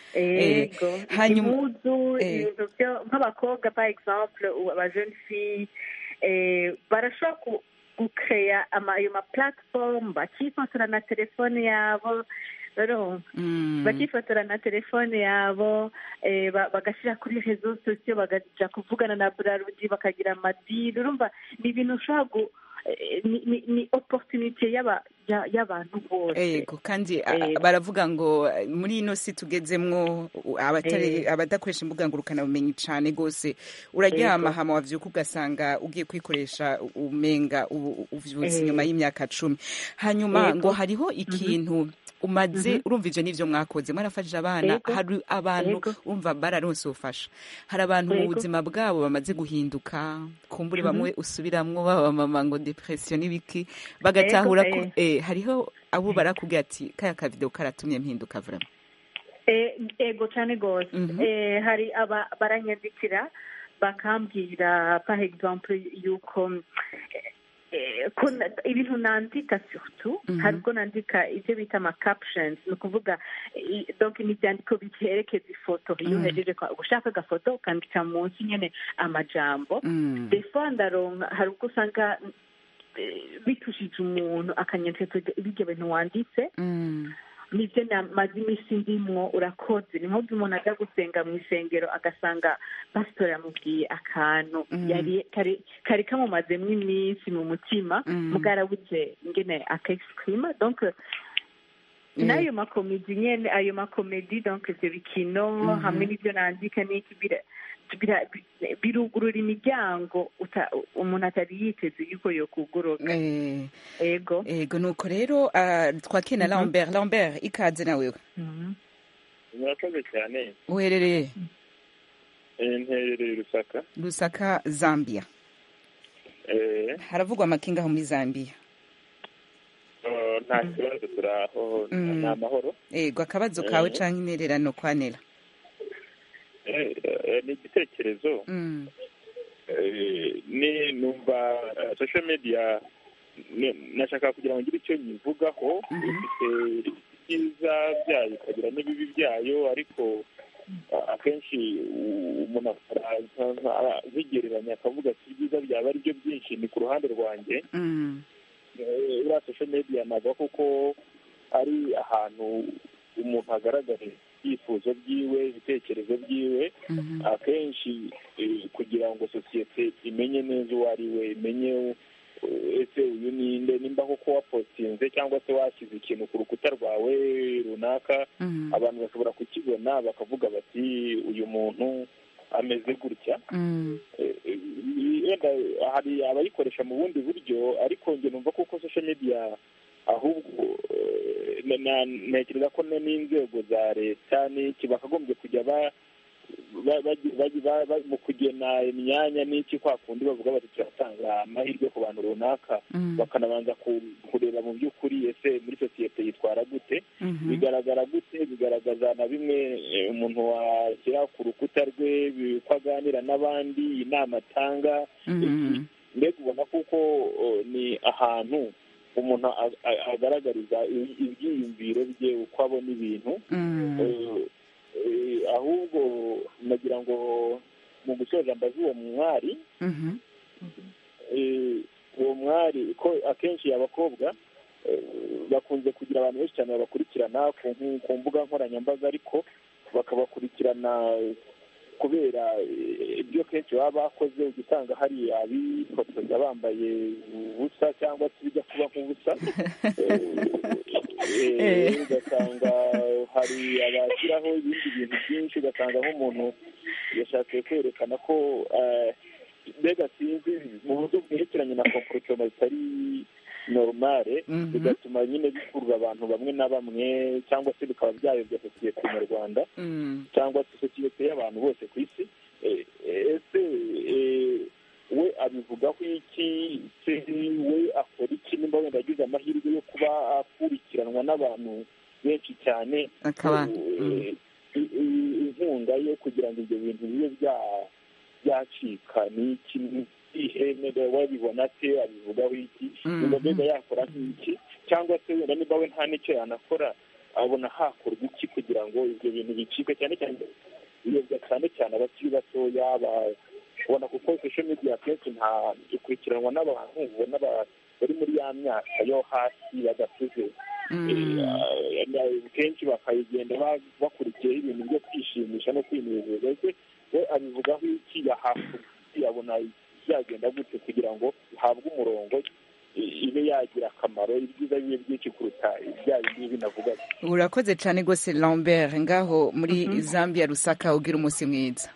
ego hanyuma- impuzu eh. ibintu byo nk'abakobwa par exemple u- aba jeune fille eh, barashobora ku- gukeya ama ayo ma platform bakifotora na telefone yabo rero Mm. bakifotora na telefone yabo eh, ba- bagashyira kuri rezo sosiyo bakaja kuvugana na burarudi bakagira amadili urumva ni ibintu ushobora gu eh, ni, ni, ni opportunité y'aba- ya- y'abantu bose Ego kandi a- Ego. baravuga ngo eh, muri ino si tugezemwo u- abatari Ego. abadakoresha imbuga ngurukanabumenyi cane gose uraryama Ego. hama wavyuka ugasanga ugiye kwikoresha u- umenga ubu- uvyutse Ego. inyuma y'imyaka cumi hanyuma Ego. ngo hariho ikintu umaze urumva ivyo nivyo mwakoze mwarafashije abana Ego. hari abantu Ego. urumva bararonse ubufasha hari abantu mu Ego. buzima bwabo bamaze guhinduka kumbure bamwe usubiramwo baba mama ngo depression n'ibiki bagatahura Ego, ko eh, hariho abo barakubwira ati kaya kavideo karatumye mpinduka vraiment Eh, ego cyane rwose Mhm. Eh, hari aba baranyandikira bakambwira par exemple yuko eh, eh, ko na- ibintu nandika surtout Mhm. hari ubwo nandika ibyo bita ama captions ni ukuvuga i- donc ni ibyandiko bikerekeza ifoto iyo Mhm. uhejeje kwa- gushaka agafoto ukandika munsi nyine amajambo Mm. des fois ndaronka hari ubwo usanga eh, bitushije umuntu akanyandika ibyo bintu wanditse Mm. nibyo namaze iminsi ndimwo urakoze ni nk'ubwo umuntu ajya gusenga mu isengero agasanga pasitori yamubwiye akantu Mm. yari kari kari kamumazemo iminsi mu mutima Mm. mugarabuze ngene akexprima donc n'ayo makomedi nyene ayo makomedi donc ivyo bikino Mhm. hamwe n'ivyo nandika n'iki bira- bira- birugurura imiryango uta- umuntu atari yiteze yuko yokuguruka Eh, ego ego nuko rero ah, twakire na Lambert Lambert ikaze nawe murakoze cyane uherereye Eh, nterereye rusaka Lusaka Zambia Eh, haravugwa amakinga aho muri Zambia oh, nta kibazo turi aho Mm. ni amahoro ego akabazo kawe Eh. canke intererano kwanera Eh, eh, ni igitekerezo Mm. Eh, ni numva eh, social media ni- nashaka kugira ngo ngire icyo nyivugaho Mhm. ifite ibyiza byayo ikagira n'ibibi byayo ariko ah, akenshi u- umuntu araza nkigereranya akavuga ati ibyiza byaba ari byo byinshi ni ku ruhande rwanjye Mm. Eh, uriya social media navuga kuko ari ahantu umuntu agaragaza ibyifuzo byiwe ibitekerezo byiwe Mhm. akenshi eh, kugira ngo sosiyete imenye neza uwo ari we imenye eh, ese uyu ninde nimba koko wapostinze cyangwa se washyize ikintu ku rukuta rwawe runaka Mm. abantu bashobora kukibona bakavuga bati uyu muntu ameze gutya Mm. Eh, eh, wenda hari abayikoresha mu bundi buryo ariko njye numva kuko social media ahubwo eh, na- na- ntekereza ko ne- n'inzego za leta n'iki bakagombye kujya ba ba- bagi- bagi- ba- ba- mu kugena imyanya n'iki kwa kundi bavuga bati turatanga amahirwe ku bantu runaka Mm. bakanabanza ku- kureba mu by'ukuri ese muri sosiyete yitwara gute Mhm. bigaragara gute bigaragaza na bimwe eh, umuntu washyira ku rukuta rwe bi- uko aganira n'abandi inama atanga Mhm. mbega ubona kuko oh, ni ahantu umuntu a- a- agaragariza i- ibyiyumviro bye uko abona ibintu Mm. Eh, eh, ahubwo nagira ngo mu gusoza mbaze uwo mwari Mhm. eh, uwo mwari ko akenshi abakobwa eh, bakunze kugira abantu benshi cyane babakurikirana ku nku- ku mbuga nkoranyambaga ariko bakabakurikirana kubera eh, ibyo kenshi baba bakoze ujya usanga hari abifotoza bambaye ubusa cyangwa se bijya kuba nk'ubusa Eh, eh, ugasanga hari abashyiraho ibindi bintu byinshi ugasanga nk'umuntu yashatse kwerekana ko eh, mbega sinzi mu buryo bwerekeranye na komporotoma zitari normale Mhm. bigatuma nyine bikurura abantu bamwe na bamwe cyangwa se bikaba byayobya sosiyete nyarwanda Mm. cyangwa se sosiyete y'abantu bose ku isi Eh, eh, ese eh, we abivugaho iki se we akora iki nimba wenda agize amahirwe yo kuba akurikiranwa n'abantu benshi cyane akaba eh, i- i- inkunga yo kugira ngo ibyo bintu bibe bya- byacika ni iki ni ihene wabibona ate abivugaho iki Mhm. niba mbega yakora nk'iki cyangwa se wenda niba we nta n'icyo yanakora abona hakorwa iki kugira ngo ibyo bintu bicike cyane cyane biyobya cyane cyane abakiri batoya ba- ubona kuko social media akenshi nta ikurikiranwa n'abantu ubona ba- bari muri ya myaka yo hasi badakuze Mm. Eh, kenshi bakayigenda ba- bakurikiyeho ibintu byo kwishimisha no kwinezeza ese we abivugaho iki yahabwa yabona byagenda gute kugira ngo bihabwe umurongo i- ibe yagira akamaro ibyiza bibe byinshi kuruta ibya bindi binavugaga urakoze cyane rwose lambert ngaho muri zambia rusaka ugira umunsi mwiza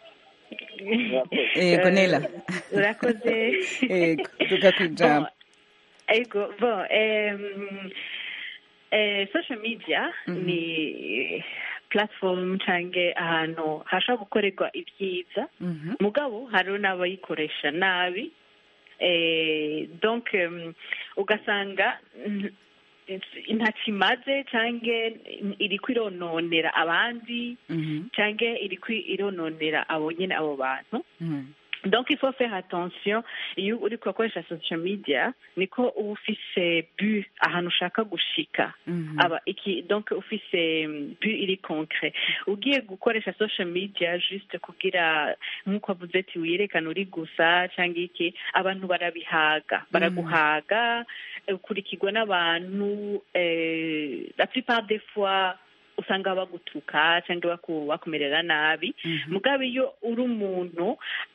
yego nela urakoze yego tuga ku ijambo ego bon em, eh, social media ni platform cyangwa ahantu hashobora gukorerwa ibyiza Mhm. mugabo hariho n'abayikoresha nabi eh, donc em, ugasanga mm, ntacyo imaze cyangwa iri kwirononera abandi Mhm. cyangwa iri kwirononera abo nyine abo bantu Mhm. donc il faut faire attention iyo uri kubakoresha social media niko uba ufise but ahantu ushaka gushika Mhm. aba iki donc ufise mm, but iri concret ugiye gukoresha social media juste kugira nk'uko avuze ati wiyerekana uri gusa cyangwa iki abantu barabihaga baraguhaga eh, ukurikirwa n'abantu eh, la plupart des fois usanga bagutuka cyangwa baku- bakumerera nabi mugabe iyo uri umuntu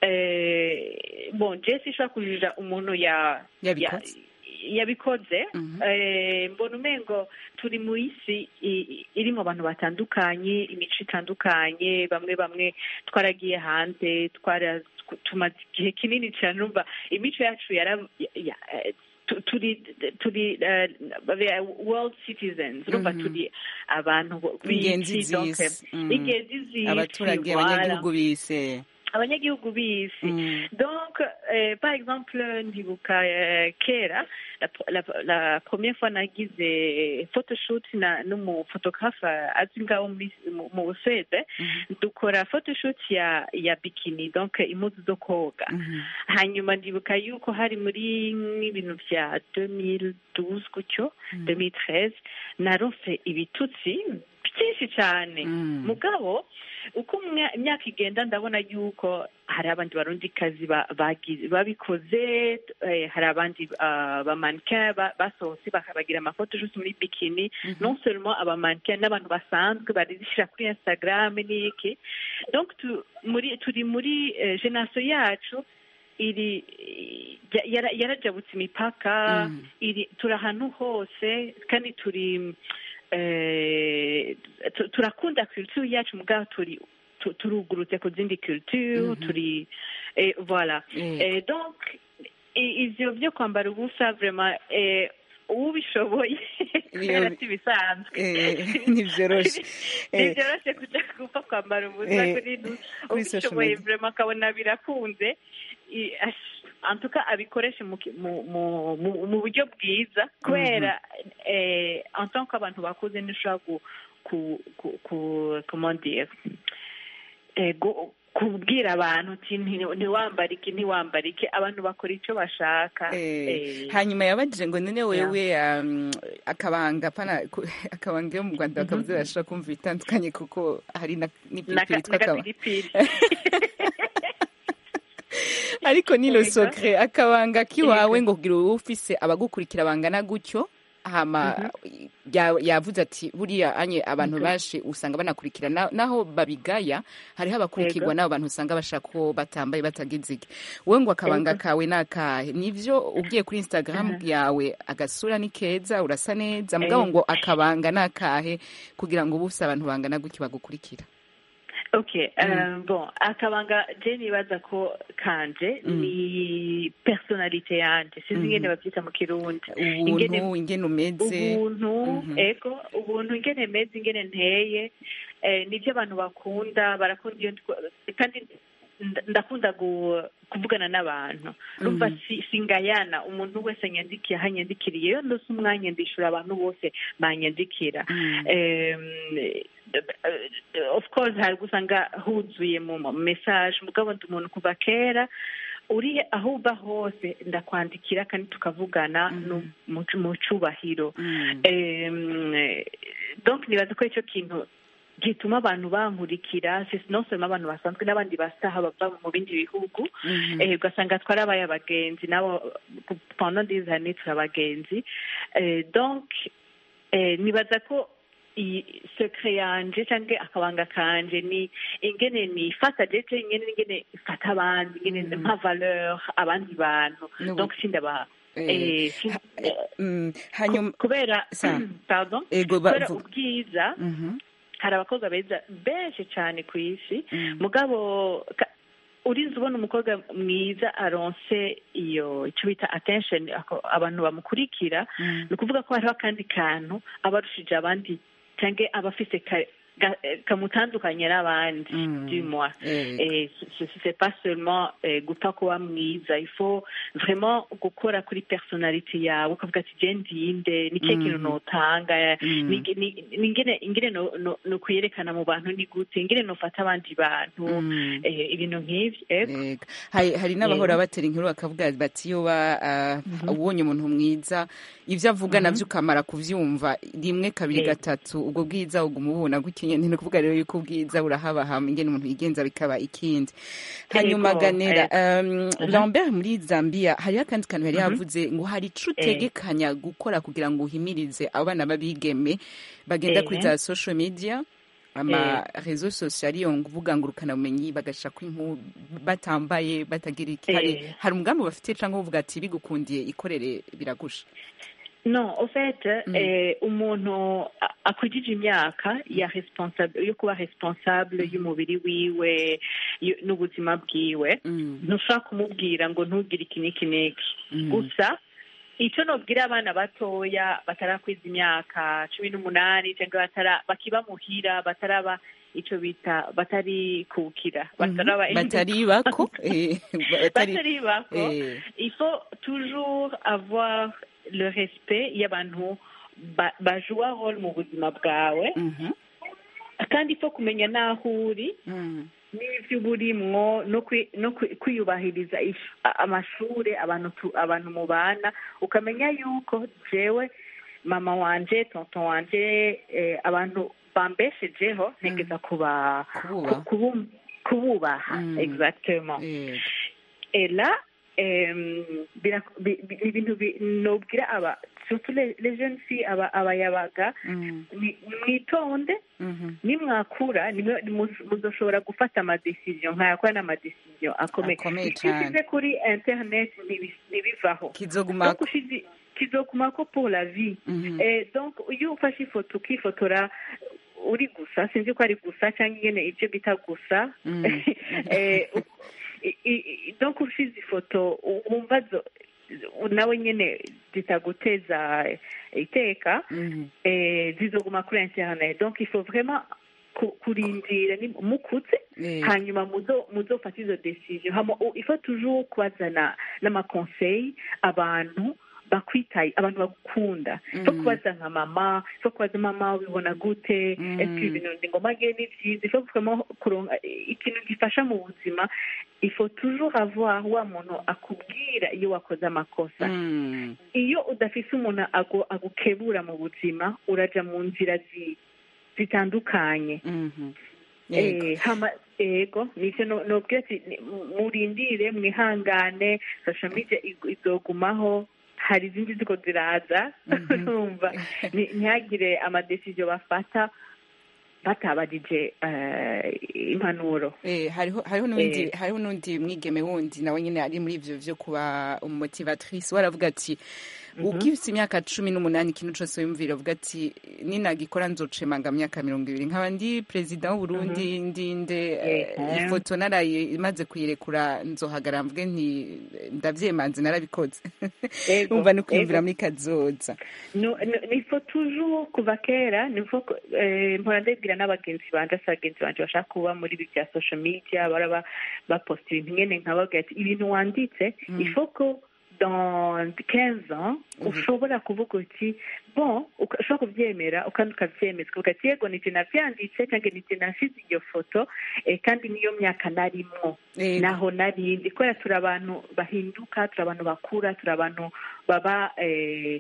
eh, bon je sinshobora kujija umuntu ya Yabikoze. ya- yabikoze eh, mbona umengo turi mu isi i- i- irimo abantu batandukanye imico itandukanye bamwe bamwe twaragiye hanze twara tumaze igihe kinini cyane urumva imico yacu yara ya- eh, tu- turi turi eh, world citizens urumva Mhm. turi abantu Ingenzi b'isi, donc, z'isi. Mhm. ingenzi z'isi abaturage voilà. abanyagihugu bise abanyagihugu b'isi donc euh, par exemple ndibuka euh, kera la, la, la première fois nagize photoshoot na n'umufotographe azi ngaho muri- mu mu busuwede dukora photoshoot ya ya bikini donc impuzu zo koga hanyuma ndibuka yuko hari muri nk'ibintu bya 2012 gutyo 2013 naronse ibitutsi byinshi cyane mugabo uko umwe- imyaka igenda ndabona yuko hari abandi barundikazi ba- bagi- babikoze eh, hari abandi bamanike basohotse bakabagira amafoto juste muri bikini non seulement abamanike n'abantu basanzwe barishyira kuri instagram n'iki donc tu- muri turi muri eh, generation yacu iri ya- yara- yarajabutse imipaka iri turi ahantu hose kandi turi eh, tu- turakunda culture yacu mugabo turi tu- turugurutse ku zindi culture turi eh, voilà Mm. Eh, donc i- ivyo vyo kwambara ubusa vraiment eh, ubishoboye kubera si bisanzwe Eh, ntivyoroshe. Eh. ntivyoroshe kuja gupfa kwambara ubusa Eh, kuri nu- kuri social ubishoboye media. vraiment akabona birakunze I- ash- en tout cas abikoreshe mu ki- mu- mu- mu- mu buryo bwiza kubera eh, en tant qu'abantu bakuze ntushobora ku ku ku ku comment dire eh, gu- kubwira abantu uti nti- ntiwambare iki ntiwambare iki abantu bakora icyo bashaka Eh, hanyuma yabajije ngo none wewe um, akabanga pana ku- akabanga yo mu rwanda bakavuze bashobora kumva ibitandukanye kuko hari na- n'ipiripiri yitwa akaba n'agapiripiri ariko ni Yego. lo socre akabanga kiwawe ngo kugira uba ufise abagukurikira bangana gutyo hama ya- yavuze ati buriya anye abantu benshi usanga banakurikira na- naho babigaya hariho abakurikirwa Yego. n'abo bantu usanga bashaka ko batambaye batagize iki wowe ngo akabanga kawe ni akahe nivyo ugiye kuri instagram yawe agasura ni keza urasa neza mugabo Eh. ngo akabanga ni akahe kugira ngo buse abantu bangana gutyo bagukurikira okay euh, bon akabanga je nibaza ko kanje Mm. ni personalite yanje sinzi Mhm. ingene bavyita mu kirundi ubuntu ingene umeze ubuntu Mhm. ego ubuntu ingene meze ingene nteye eh, nivyo abantu bakunda barakunda iyo ndiko- kandi nda- ndakunda gu- kuvugana n'abantu rumva Mhm. si- singayana umuntu wese yandikiye aho anyandikiriye iyo ndose umwanya ndishura abantu bose banyandikira Mm. um, of course hari gusanga huzuye mu ma- message mugabo ndi umuntu kuva kera uri aho uva hose ndakwandikira kandi tukavugana Mhm. no mu mu cubahiro Mm. Em, eh, donc nibaza ko icyo kintu gituma abantu bankurikira si non seulement abantu basanzwe n'abandi basaha bava mu bindi bihugu Mhm. eh, ugasanga twarabaye abagenzi nabo pendant des années turi abagenzi Eh, donc eh, nibaza ko iyi secret yanje cyangwa akabanga kanje ni ingene nifata jeje ingene ingene ifata abandi ingene Mhm. mpa valeur abandi bantu N'ubu- donc sindaba Eh, eh, sin- ha- eh, Mm, hanyuma ku- kubera Sa- pardon ego ba- kubera vu- ubwiza Mhm. hari abakobwa beza benshi cyane ku isi Mm. mugabo ka- urinze ubona umukobwa mwiza aronse iyo icyo bita attention ako- abantu bamukurikira Mm. ni ukuvuga ko hariho akandi kantu aba arushije abandi cyangwa aba afise ka- ga- eh, kamutandukanye n'abandi Mm. dis-moi Eh, et ce c'est pas seulement eh, gupfa kuba mwiza il faut vraiment gukora kuri personality yawe ukavuga ati je ndinde ni kihe kintu Mhm. notanga Mm. ni ni- ni ingene ingene no no- no kuyerekana mu bantu ni gute ingene nofata abandi bantu Mm. eh, ibintu nk'ivyo ego Ego. hari hari n'abahora Yego. batera inkuru bakavuga bati iyo ba ah, Mhm. ubonye umuntu mwiza ibyo avuga Mhm. navyo ukamara kuvyumva rimwe kabiri Yego. gatatu ubwo bwiza uguma ubona gutyo nyene ni ukuvuga rero yuko ubwiza burahabahama ingene umuntu yigenza bikaba ikindi hanyuma Yego, ganera um, Mhm. lambert muri zambia hariho akandi kantu yari Mhm. yavuze ngo hari ico Eh. utegekanya gukora kugira ngo uhimirize abana b'abigeme bagenda kuri Eh. za social media ama rezo sosiyo ariyo mvuga ngo bumenyi bagasha ko inkuru batambaye batagira iki hari Eh. hari umugambi bafite cyangwa uvuga ati bigukundiye ikorere biragusha non au fait Mm. eh, umuntu a- akwujije imyaka ya responsable yo kuba responsable y'umubiri wiwe y- n'ubuzima bwiwe Mm, ntushobora kumubwira ngo ntugire iki n'iki n'iki mm, gusa icyo nobwira abana batoya batarakwiza imyaka cumi n'umunani cyangwa batara bakiba muhira bataraba icyo bita batari kukira bataraba batari bako eh, batari batari bako eh, il faut toujours avoir le respect y'abantu ba- bajua role mu buzima bwawe mhm, kandi il faut kumenya n'aho uri mm, n'ibyo uba urimwo no kwi- no kwi- kwiyubahiriza ish- a- amashure abantu tu- abantu mubana ukamenya yuko jewe mama wanje tonton wanje eh, abantu bambeshejeho ntegeza kuba kububaha kubu- kububaha Mm. exactement Eh, et là em, bira- bi- bi- ibintu bi- nobwira aba surtout les les jeunes filles aba abayabaga mm, ni- mwitonde mhm, nimwakura nimwe muz- muzoshobora gufata amadecision nkayakora n'amadecision akomeye Akomeye icyo cane. ushyize kuri internet ntibi- ntibivaho kizoguma donc ushize kizokumako pour la vie mhm, Eh, donc iyo ufashe ifoto ukifotora uri gusa sinzi ko ari gusa cyangwa ingene ibyo bita gusa Mm. Eh, u- i- i- donc ushize ifoto wumva zo- nawe nyene zitaguteza iteka mhm, eh, zizoguma kuri internet donc il faut vraiment ku- kurindira ni- mukuze eh, hanyuma muzo muzofata izo decision hama u- il faut toujours kubazana n'amaconseil abantu bakwitaye abantu bagukunda il faut Mm. kubaza nka mama il faut kubaza mama ubibona gute Mm. est-ce que ibintu ndi ngoma ngiye ni byiza il faut vraiment kuronka ikintu gifasha mu buzima il faut toujours avoir wa muntu akubwira iyo wakoze amakosa mm, iyo udafise umuntu agu- agukebura mu buzima uraja mu nzira zi- zitandukanye mhm. Yego. Eh, hama ego nivyo no- nobwira ati ni- mu- murindire mwihangane social media ig- izogumaho hari izindi ziko ziraza urumva Ni- ntihagire amadesiziyo bafata batabajije eh, impanuro Eh, hariho hariho n'undi Eh. hariho n'undi mwigeme wundi nawe nyine ari muri ivyo vyo kuba umumotivatrice waravuga ati ugifite imyaka cumi n'umunani ikintu cose wiyumvira uvuga ati ninagikora nzocemanga mu myaka mirongo ibiri nkaba ndi perezida w'uburundi ndinde eh, Mhm. ifoto naraye imaze kuyirekura nzohagara mvuge nti ndavyemanze narabikoze Ego, umva ni kwiyumvira ego. muri kazoza No- no- il faut toujours kuva kera ni faut que, eh, mpora ndabwira n'abagenzi banje asa bagenzi banje bashaka kuba muri ibi bya social media bara baposta ibintu nyene nkababwira ati ibintu wanditse il faut que dans 15 ans ushobora kuvuga uti bon uka- ushobora kubyemera ukandi ukabyemeza ukavuga ati yego nije navyanditse cyangwa nije nasize iyo foto eh, kandi niyo myaka narimwo Yego. naho narindi kubera turi abantu bahinduka turi abantu bakura turi abantu baba eh,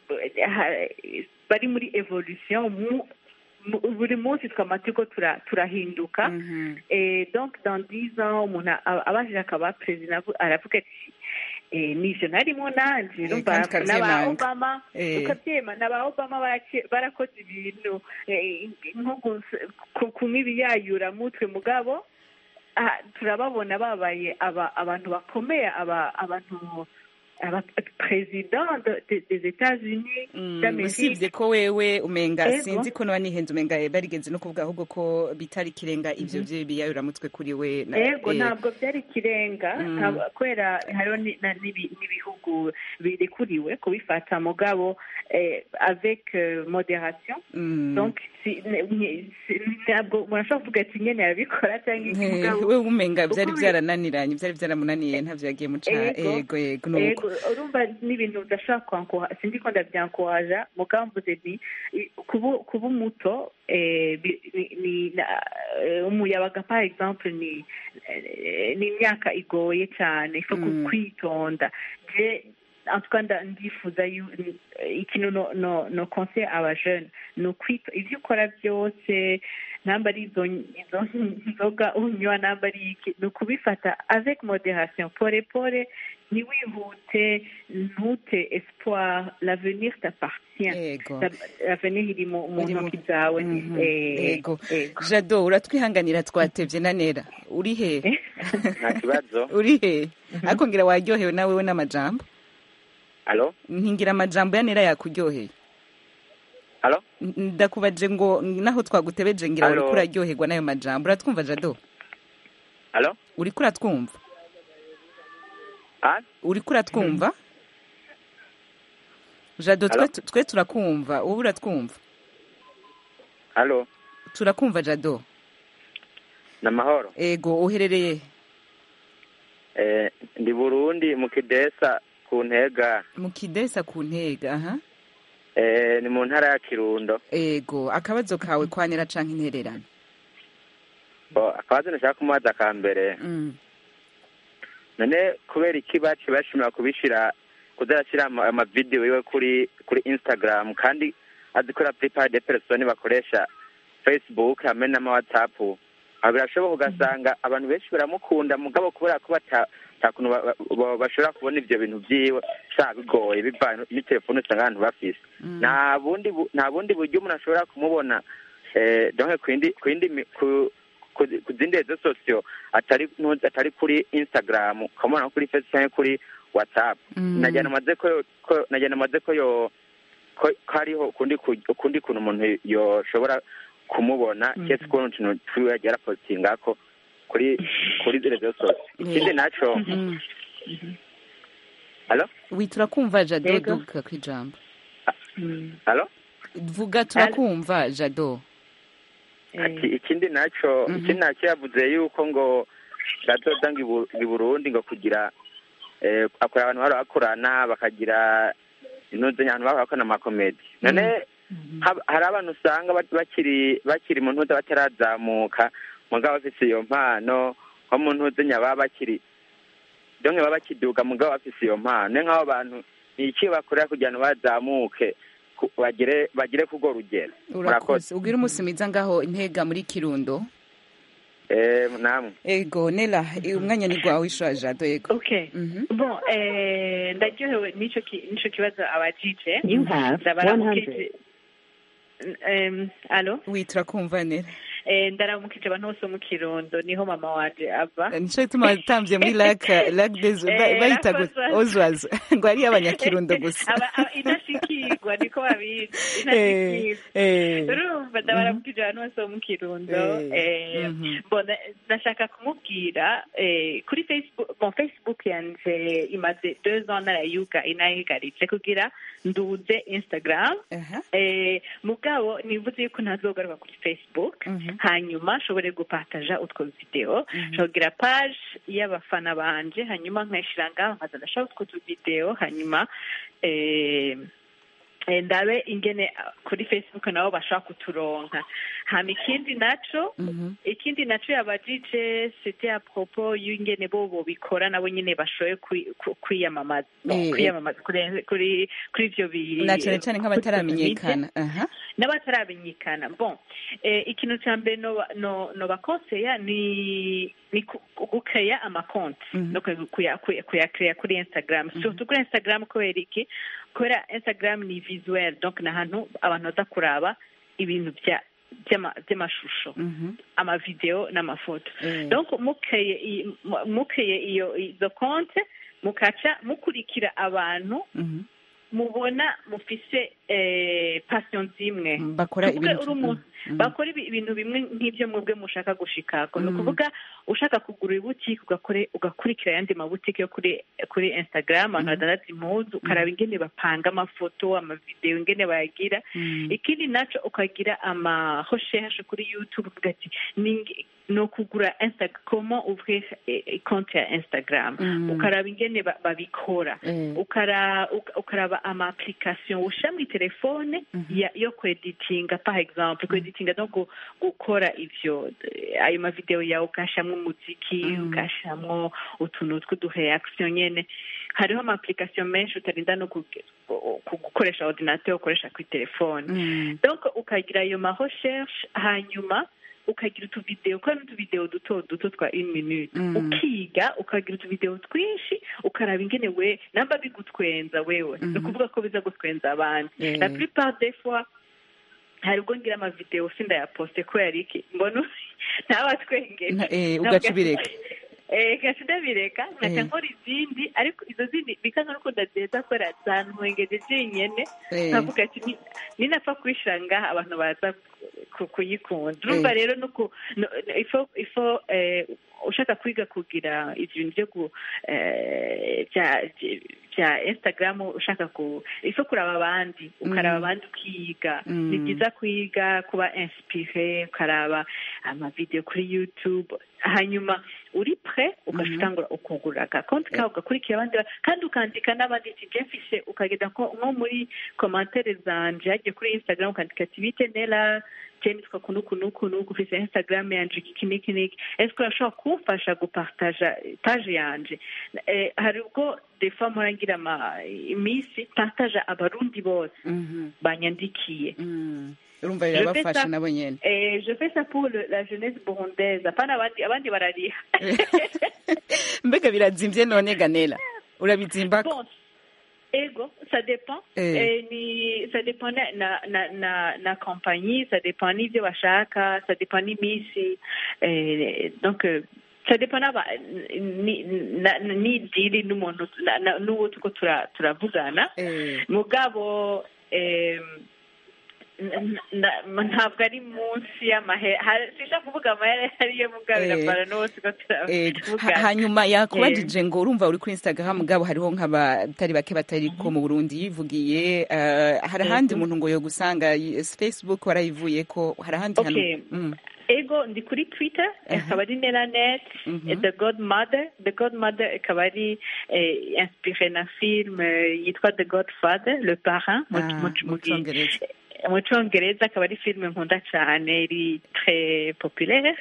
ha- bari muri evolution mu- mu- buri munsi twama turiko tura- turahinduka Eh, donc dans dix ans umuntu a- abashije akaba perezida avu- aravuga ati eh, nivyo narimo nanje Eh, urumva kandi n'aba ukavyemanga. obama Eh. ukavyema n'aba obama barake- barakoze ibintu eh, nko gus- ku- kunywa ibiyayura mutwe mugabo ah, turababona babaye aba- abantu bakomeye aba- abantu aba president de- de- des États-Unis d'Amérique usibye ko wewe umenga Ego. sinzi ko niba nihenze umenga barigeze no kuvuga ahubwo ko bitari ikirenga ivyo vyo biyayuramutwe kuri we na- ego eh, ntabwo byari ikirenga Mm. ntabwo- kubera hariho ni- na- n'ibi- n'ibihugu birekuriwe kubifata mugabo eh, avec euh, modération mm. donc si- ne- ni- si- ntabwo murashobora kuvuga ati nyene yabikora cyangwa iki Eh, mugabo wewe umenga vyari uko- vyarananiranye vyari vyaramunaniye ntavyo yagiye muca Ego. ego ego nuko Ego, urumva n'ibintu udashaka kwankora sindi ko ndavyankoraja mugabo mvuze nti i- kuba kuba umuto eh, bi- ni- ni na- eh, umuyabaga par exemple ni eh, ni imyaka igoye cyane ifo Mm. kwitonda je en tout cas nda- ndifuza yu- eh, ikintu no no no conseil aba jeune ni ukwita ivyo ukora byose namba ari izo izo nzoga unywa namba ari iki ni ukubifata avec modération pore pore ntiwihute ntute espoir l'avenir t'appartient Ego. Ta- l'avenir iri mu mu Iri mu- ntoki zawe Mhm. Eh, ego ego. jado uratwihanganira twatevye na nera uri he nta kibazo uri he ariko ngira waryohewe nawe we n'amajambo alo ntingira amajambo ya nera yakuryoheye alo N- ndakubaje ngo naho twagutebeje ngira Alo. uriko uraryoherwa n'ayo majambo uratwumva jado alo uriko uratwumva Ah? uriko uratwumva jado twe, Alo. twe turakumva wowe uratwumva alo turakumva jado ni amahoro ego uherereye Eh, ndi burundi mu kidesa ku ntega mu kidesa ku ntega aha Eh, ni mu ntara ya kirundo ego akabazo kawe kwanera canke intererano Bo, akabazo nashaka kumubaza ka mbere mm. none kubera iki baci bashimira kubishira kuzarashyira ama- amavidewo yiwe kuri kuri instagram kandi azi ko plupart de persone bakoresha facebook hamwe n'ama whatsapp aho birashoboka ugasanga abantu benshi baramukunda mugabo kubera ko bata nta kuntu ba- ba- bashobora kubona ivyo bintu vyiwe sha bigoye bivanye n'itelefone usanga abantu bafise nta bundi bu- nta bundi buryo umuntu ashobora kumubona eh, donc kwindi kwindi mi- ku ku ku zindi rezo sosiyo atari nu- atari kuri instagram ukamubona nko kuri facebook cyangwa kuri whatsapp Mm. nagira namaze ko ko nagira namaze ko yo ko ko hariho ukundi ku- ukundi kuntu umuntu yoshobora kumubona Mm. kese ukuntu utuntu twiwe yagiye arapositingako kuri kuri rezo sosiyo ikindi naco Mm. alo wi turakumva jado Ego. duka kwijambo Mm. alo vuga turakumva jado ati ikindi naco Mhm. ikindi naco yavuze yuko ngo gazoza ngo i Bu- i burundi ngo kugira eh, akora abantu bari bakorana bakagira intuze abantu baba bakora amakomedi none hab- hari abantu usanga bat- bakiri bakiri mu ntuze batarazamuka mugabo bafise iyo mpano nko mu ntuze nyababa bakiri donke baba bakiduga mugabo bafise iyo mpano ni nk'abo bantu ni iki bakorera kugira ngo bazamuke ku- bagire bagire kurwo rugero urakoze ubwira umunsi mwiza ngaho intega muri kirundo Eh, namwe ego nela umwanya ni gwawe ishura jado ego okay bon eh, ndaryohewe n'ico ki- n'ico kibazo abajije You have ndabaramukije Em, alo witira kumva nela Eh, ndaramukije abantu bose bo mu kirundo niho mama wanje ava nico gituma watambye muri lac lac des Eh, ba- bayita Lac gu- ozwazi ngo ari abanyakirundo gusa Aba- aba- intashikirwa niko babizi Eh, intashikirwa eh. urumva ndabaramukije abantu bose bo mu kirundo Eh, Eh, mhm. bon, na- ndashaka kumubwira eh, kuri facebook bon facebook yanje imaze deux ans narayuga inayigaritse kugira nduze instagram eh, mugabo nivuze yuko ntazogaruka kuri facebook hanyuma nshobore gupataja utwo video nshobora page y'abafana banje hanyuma nkayishira ngaho nkaza ndashaka utwo tuvideo hanyuma eh, eh, ndabe ingene ah, kuri facebook nabo bashobora kuturonka hama ikindi naco ikindi naco yabajije c'était à propos y'ingene bo bobikora nabo nyene bashoboye kwi- ku- kwiyamamaza Eh, kwiyamamaza kuri kuri kuri ivyo bi na cane cane nk'abataramenyekana aha n'abataramenyekana bon eh, ikintu ca mbere noba- no- nobakonseya ni ni ku- gukeya amakonti no kuya- kuya- kuya- kuyakeya kuri instagram surtout kuri instagram kubera iki kubera instagram ni visuel donc ni ahantu abantu baza kuraba ibintu bya by'ama- by'amashusho amavideo n'amafoto donc mukeye i- mu- mukeye iyo izo konte mukaca mukurikira abantu mubona mufise eh, passion zimwe bakora Tuvuge ibintu- uri umuntu Mhm. bakora ibi- ibintu bimwe nk'ibyo mwebwe mushaka gushikako ni ukuvuga ushaka kugura ibutike ugakore ugakurikira ayandi mabutike yo kuri kuri instagram abantu badandaza impuzu ukaraba ingene bapanga amafoto amavideo ingene bayagira ikindi naco ukagira ama recherche kuri youtube uvuga ati "Ninge- ni ukugura Insta- comment ouvrir eh, eh, compte ya instagram Mm. ukaraba ingene ba- babikora Mm. ukara uka- ukaraba ama application ushyira muri telefone ya- yo kweditinga par exemple kweditinga no gu- gukora ivyo eh, ayo mavideo yawe ugashyiramo umuziki ugashyiramo utuntu tw'udureaction nyene hariho ama application menshi utarinda no kuge- ku- gukoresha ordinateur ukoresha kuri telefone donc ukagira ayo ma recherche hanyuma ukagira utuvideo ukora n'utuvideo duto duto twa une minute Mm. ukiga ukagira utuvideo twinshi ukaraba ingene we namba bigutwenza wewe ni ukuvuga ko biza gutwenza abandi Eh. la plupart des fois hari ubwo ngira amavideo sindayaposte kubera iki mbona ntabatwengeje Na- eh, ugaca ubireka. Eh, gaca ndabireka nkaca Eh. nkora izindi ariko izo zindi bikanga nuko ndazeza kubera zantwengeje jenyene Eh. nkavuga ati "Ni- ninapfa kuyishira ngaha abantu baza ku- kuyikunda urumva Eh. rero nuko no- no- ifo ifo eh, ushaka kwiga kugira ibintu byo ku eh, bya bya instagram ushaka ku ifo kuraba abandi ukaraba Mm. abandi ukiga Mm. ni byiza kwiga kuba inspire ukaraba amavideo kuri youtube hanyuma uri pre ugatangura ukugura agakonti kawe ugakurikira abandi ba- kandi ukandika n'abandi ati je mfise ukagenda ko nko muri komantere zanje hagiye kuri instagram ukandika ati bite nela je nitwa kunu kunu kunu ufise instagram yanje iki niki niki est-ce que urashobora kumfasha gupartaja page yanje eh, hari ubwo des fois mpora ngira ama iminsi partaja abarundi bose banyandikiye urumva Je fais birabafasha ça- nabo nyene Eh, je fais ça pour le, la jeunesse burundaise apana abandi abandi barariha mbega birazimvye none ganela urabizimbako bon ego ça dépend Eh. eh, ni ça dépend na na na na, na compagnie ça dépend n'ivyo bashaka ça dépend n'imisi eh, donc eh, ça dépend n'aba ni na- ni diri n'umuntu na- na- n'uwo tuko tura- turavugana mugabo em, n- n- ntabwo ari munsi y'amahere sinshaka kuvuga amahere ariyo mugabo Eh. irapara n'uwo tuko Eh, turavugana ha- hanyuma yakubajije ngo urumva uri kuri instagram mugabo hariho nk'abatari bake batari ko mu burundi yivugiye eh, hari ahandi Mhm. umuntu ngo yo gusanga y- facebook warayivuye ko hari ahandi hantu Okay. Mm. ego ndi kuri twitter ikaba ari nelanet Mhm. the godmother the godmother ikaba ari eh, inspiré na film eh, yitwa the godfather le parrain mu- Ah, mu- mu mu gi- Congereza. mu congereza akaba ari filime nkunda cyane iri très populaire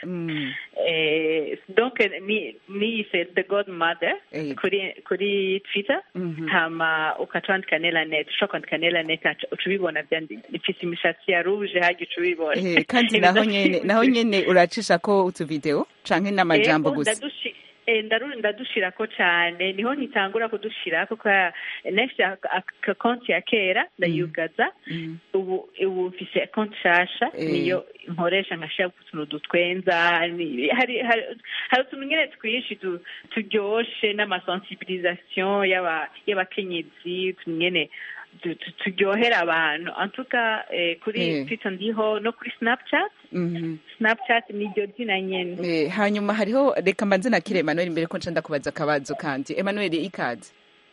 Eh, donc ni niyise the godmother Eh. kuri kuri twitter Mhm. hama ukaca wandika nelanet ushobora kwandika nelanet uca ubibona byandi ifise imishatsi ya rouge hajya uca ubibona Eh, kandi naho nyene naho nyene uracisha ko utuvideo canke n'amajambo Ego, gusa ndadushi- eh, ndaru- ndadushirako cane niho nkitangura kudushirako kwa nefise aka konti ya kera ndayugaza ubu ubu mfise konti nshasha Eh. niyo nkoresha nkashira utuntu dutwenza ni- hari hari hari utuntu nyene twinshi tu- turyoshe n'amasensibilisation y'aba- y'abakenyezi utuntu nyene tu- tu- turyohera abantu antuka kuri Eh. twitter ndiho no kuri snapchat Mhm. snapchat niryo zina nyene Eh, hanyuma hariho reka mbanze nakire Emmanuel mbere ko nca ndakubaza akabazo kandi Emmanuel ikaze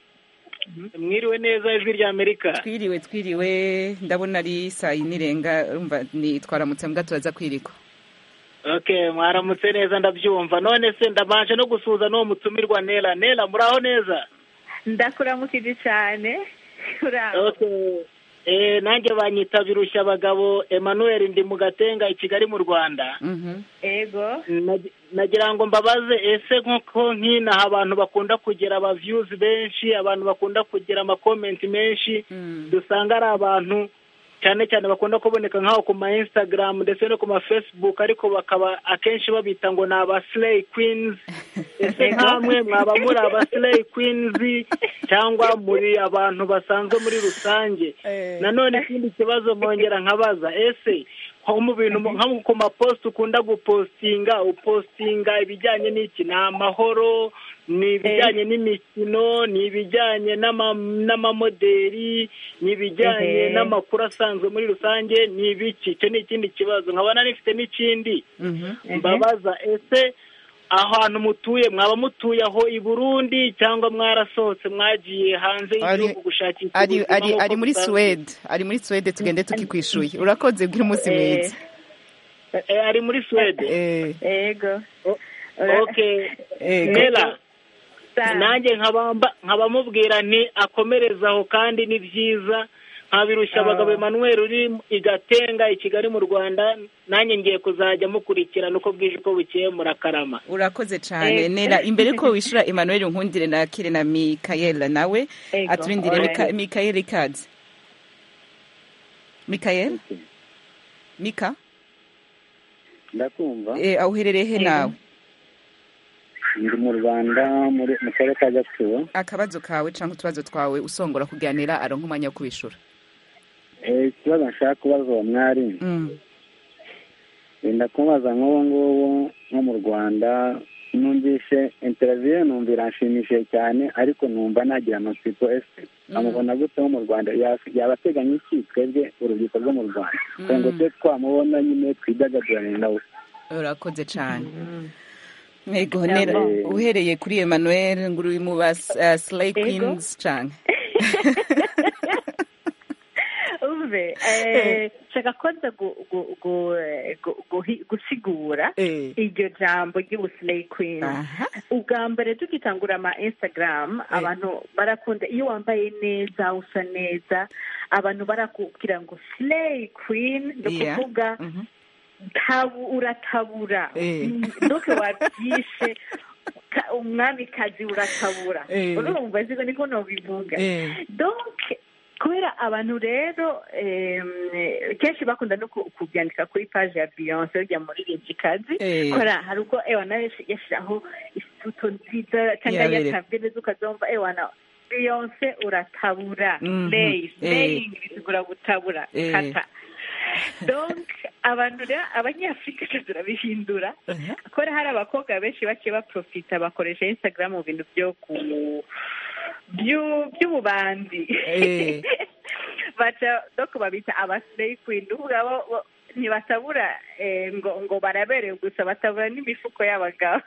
mwiriwe neza ijwi rya amerika twiriwe twiriwe ndabona ari saa yine irenga urumva ni twaramutse mbwa turaza kwirikwa okay mwaramutse neza ndabyumva none se ndabanje no gusuhuza n'uwo mutumirwa nera nera muraho neza ndakuramukije cyane uraho okay eh nanjye banyita birushya abagabo Emmanuel ndi mu gatenga i Kigali mu Rwanda ego Nag- nagira ngo mbabaze ese nk'uko nk'inaha abantu bakunda kugira aba views benshi abantu bakunda kugira ama comment menshi dusanga ari abantu cyane cyane bakunda kuboneka nk'aho ku ma Instagram ndetse no ku ma Facebook ariko bakaba akenshi babita ngo ni aba slay queens ese nkamwe mwaba muri aba slay queens cyangwa muri abantu basanzwe muri rusange nanone ikindi kibazo mwongera nkabaza ese nko mu bintu nko ku mapost ukunda gupostinga upostinga ibijyanye n'iki ni amahoro ni ibijyanye n'imikino ni ibijyanye n'ama- n'amamoderi ni ibijyanye Ehe. n'amakuru asanzwe muri rusange ni ibiki icyo ni ikindi kibazo nkabona nifite n'ikindi mbabaza ese ahantu mutuye mwaba mutuye aho i burundi cyangwa mwarasohotse mwagiye hanze Ari- y'igihugu gushakisha ari ubuzima ari nk'uko ari muri bisanzwe? Swede ari muri Swede tugende tukikwishuye urakoze bwira umunsi mwiza Eh, ari muri Swede ego okay Ego. Nela nanjye nkabamba nkabamubwira nti akomereza aho kandi ni byiza nkabirushya abagabo Emmanuel uri i Gatenga i Kigali mu Rwanda nanjye ngiye kuzajya mukurikirana uko bwije uko bukeye murakarama urakoze cyane Eh. nera imbere ko wishura Emmanuel nkundire na kire na Mikaela nawe Ego, aturindire alright. Mika- Mikaela ikaze Mikaela Mika ndakumva eh aho uherereye he nawe ndi mu rwanda muri mu karere ka gatsibo akabazo kawe cyangwa utubazo twawe usongora kuganira aronka umwanya wo kubishura Eh, ikibazo nshaka kubaza uwo mwari Mm. wenda kumubaza nk'ubu ngubu nko mu rwanda numvishe interiviyo numva iranshimishije cyane ariko numva nagira amatsiko ese amubona gute wo mu rwanda Ya- yaba ateganya iki twebwe urubyiruko rwo mu rwanda kugira ngo tube twamubona nyine twidagadurane nawe urakoze cyane Ego Yego. nera uhereye kuri Emmanuel ngo uri mu ba uh, Slay Ego. Queens canke umve eh, nshaka kwanza gu- gu- gu- gu- guhi- gusigura iryo jambo ry'ubuslay queen ubwa mbere tugitangura ama instagram abantu barakunda iyo wambaye neza usa neza abantu barakubwira ngo slay queen ni Yeah. ukuvuga tabu uratabura Eh. ndoke wabyishe ka- umwamikazi uratabura Eh. urumva siko niko nobivuga Eh. donc kubera abantu rero em, eh, kenshi bakunda no ku- kubyandika kuri page ya beyonce urya muririmbyikazi Eh. kubera hari ubwo ewana yashyiraho ifoto nziza cyangwa Yabere. yatabwe neza ukazumva ewana beyonce uratabura Mhm. slay Eh. slaying bisigura gutabura Eh. kata donc abantu rero abanyafurika twe turabihindura kubera hari abakobwa benshi baciye baprofita bakoresha instagram mu bintu byo ku byu- by'ububanzi Eh. baca doko babita abaslay queen uvuga bo bo- ntibatabura eh, ngo ngo baraberewe gusa batabura n'imifuko y'abagabo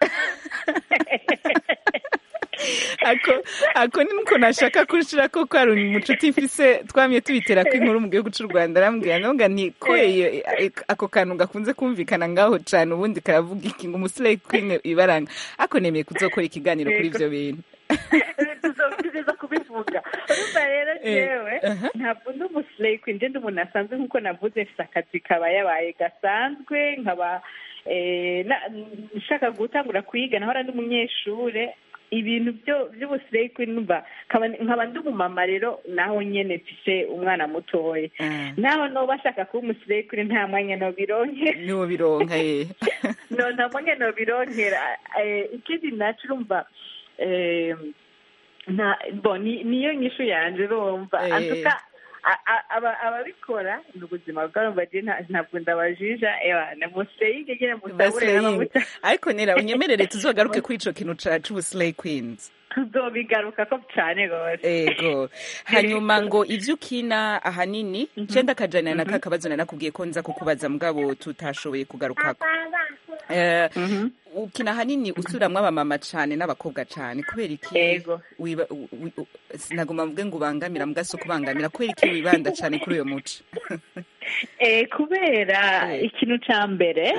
ako ako ni nuko nashaka kushira ko ko ari umucuti mfise twamye tubitera ko inkuru mu gihugu cy'u Rwanda arambwira ngo ni ko iyo- ako kantu gakunze kumvikana ngaho cyane ubundi karavuga iki ngo umusire queen ibaranga ako nemeye kuzokora ikiganiro kuri ibyo bintu tugeza kubivuga urumva rero Eh, jewe aha. ntabwo ndi umuslay queen ndi umuntu asanzwe nk'uko navuze mfite akazi kaba yabaye gasanzwe nkaba eh, na- nshaka gutangura kwiga nahora ndi umunyeshure ibintu byo by'ubusireyi kuri numva nkaba ndi umumama rero naho nyene mfise umwana mutoya naho noba ashaka kuba umusireyi kuri nta mwanya nobironke niwo bironka ye no nta mwanya nobironkera ikindi naco urumva nta bo niyo nyishu yanje urumva antuka ababikora ni ubuzima bwabo bagiye ntabwo ndabajija museyinge nyine musabure n'amavuta ariko nera unyemerere tuzogaruke kuri ico kintu c'ubuslay queens tuzobigaruka ko cyane rwose ego hanyuma ngo ivyo ukina ahanini cenda akajana na kakabazo nanakubwiye ko nza kukubaza mugabo tutashoboye kugarukako ukina ahanini usuramwo abamama cane n'abakobwa cane kubera iki sinagomba mvuge ngo ubangamira mbwa si ukubangamira kubera iki wibanda cane kuri uyo muco kubera ikintu ca mbere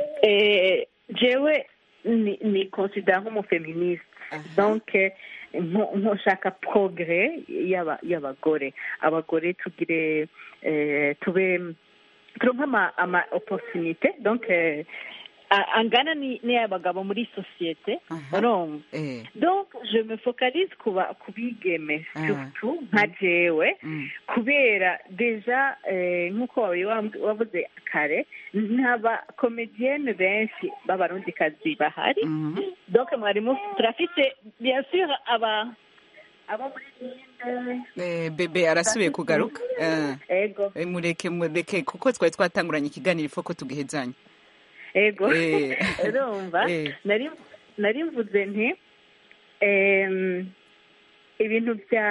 jewe ni considera nk'umufeministe donc ntushaka progrès y'abagore abagore tugire tube turonke ama opportunité donc angana n'iy'abagabo muri sosiyete urumva donc je me focalise ku bigeme surtout nka jewe kubera deja nk'uko wavuze kare ntaba komedienne benshi b'abarundikazi bahari donc mwarimu turafite bien sûr aba abo muri Eh, bebe arasubiye kugaruka ego mureke mureke kuko twari twatanguranye ikiganiro ifo ko tugihezanya ego urumva nari mvuze nti ibintu bya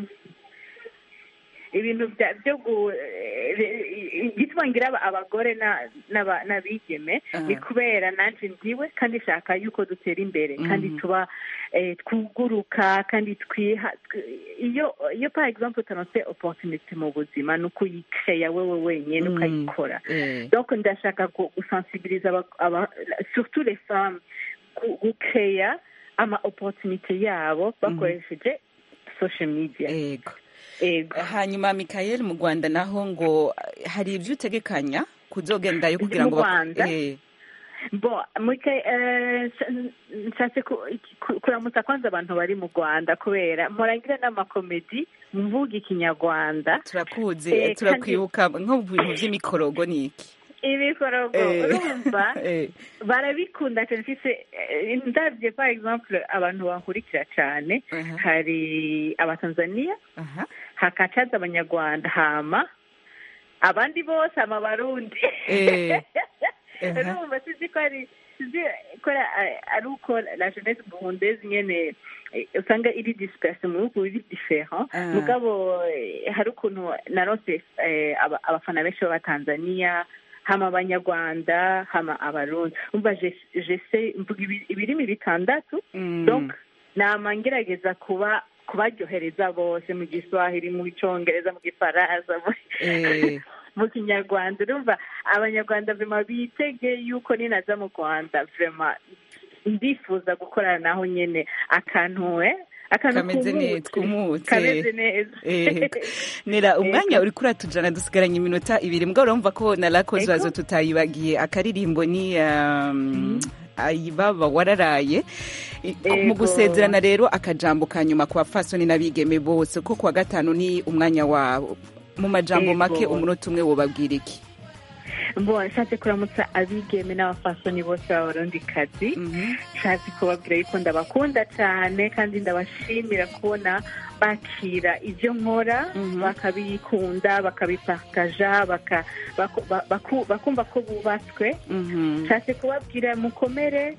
ibintu byo igituma ngira abagore n'abigeme ni kubera nanjye ndiwe kandi nshaka yuko dutera imbere kandi tuba twuguruka kandi twiha iyo iyo par exemple utanose opportunity mu buzima ni ukuyikeya wewe wenyine ukayikora donc ndashaka gusensibiliza surtout les femmes gukeya ama opportunity yabo bakoresheje social media hanyuma Michael mu Rwanda naho ngo hari ibyo utegekanya kuzogendayo kugira ngo bo nshatse kuramutsa kwanza abantu bari mu rwanda kubera murangira n'amakomedi mvuga ikinyarwanda turakuze turakwibuka nko mu bintu by'imikorogo ni iki ibikorogo urumva barabikunda cyane mfise ndabye par exemple abantu bankurikira cyane hari abatanzaniya hakacaza abanyarwanda hama abandi bose ama barundi urumva sizi ko ari sizi ko ari uko la jeunesse burundaise nyene usanga iri disperse mu bihugu biri different mugabo hari ukuntu narose abafana benshi b'abatanzaniya hama abanyarwanda hama abarundi umva jese mvuga ibirimi bitandatu donc nama ngerageza kuba kubaryohereza bose mu giswahili mu cyongereza mu gifaransa mu kinyarwanda urumva abanyarwanda vema bitege yuko ninaza mu rwanda vema ndifuza gukorana naho nyine akantu we kameze neza kumutse kameze neza nera umwanya uri kuratujana dusigaranye iminota ibiri mbwa urumva ko na lakoze wazo tutayibagiye akaririmbo ni ayibaba wararaye mu gusezerana rero akajambo ka nyuma ku bafasoni n'abigeme bose ko kuwa gatanu ni umwanya wabo mu majambo make umunota umwe wobabwira iki mbona nshatse kuramutsa abigeme n'abafasoni bose b'abarundikazi nshatse kubabwira yuko ndabakunda cyane kandi ndabashimira kubona bakira ibyo nkora bakabikunda bakabipakaja bakumva ko bubatswe nshatse kubabwira mukomere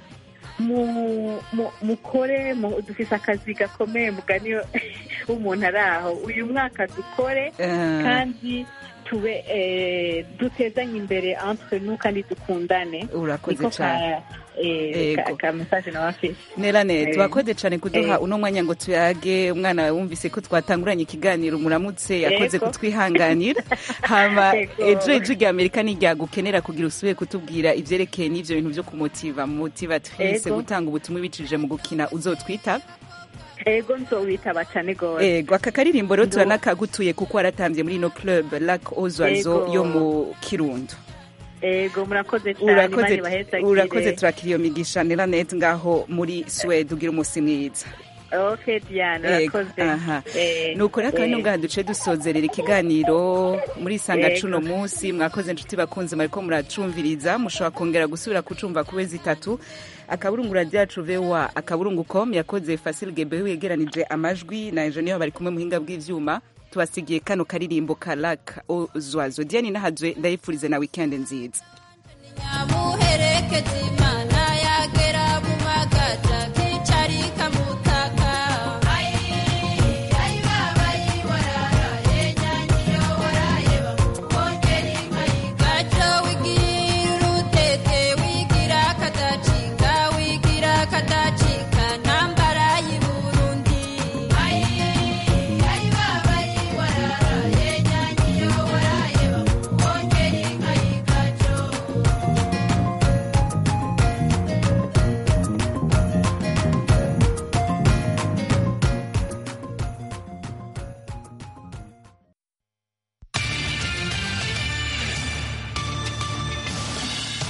mukore dufite akazi gakomeye mugani w'umuntu ari aho uyu mwaka dukore kandi tube dutezanye imbere entre nous kandi dukundane urakoze cyane ka message na wafise nera neza twakoze cyane kuduha uno mwanya ngo tuyage umwana wawe wumvise ko twatanguranye ikiganiro muramutse yakoze kutwihanganira hama ejo ejo rya amerika niryagukenera kugira usubire kutubwira ivyerekeye n'ivyo bintu vyo kumutiva motivatrice gutanga ubutumwa ibicishije mu gukina uzotwita ego nzowitaba cyane gose ego aka karirimbo rero turanakagutuye kuko waratambye muri ino club lac ozwazo yo mu kirundo ego murakoze cyane urakoze imana ibahezagire urakoze turakira iyo migisha nelanet ngaho muri swede ugira umunsi mwiza ok diane Ego, urakoze aha. Eh, nuko rero akaba eh, ino ngaha duce dusozerera ikiganiro muri sanga Yego. cuno munsi mwakoze inshuti bakunze mwariko muracumviriza mushobora kongera gusubira kucumva ku wezi itatu akaburungu radiyo yacu vowa akaburungu com yakoze fasil gebeho yegeranije amajwi na enjeniyeri bari kumwe muhinga bw'ivyuma tubasigiye kano karirimbo ka lak ozwazo diane nahazwe ndayifurize na wikendi nziza muherekeza imana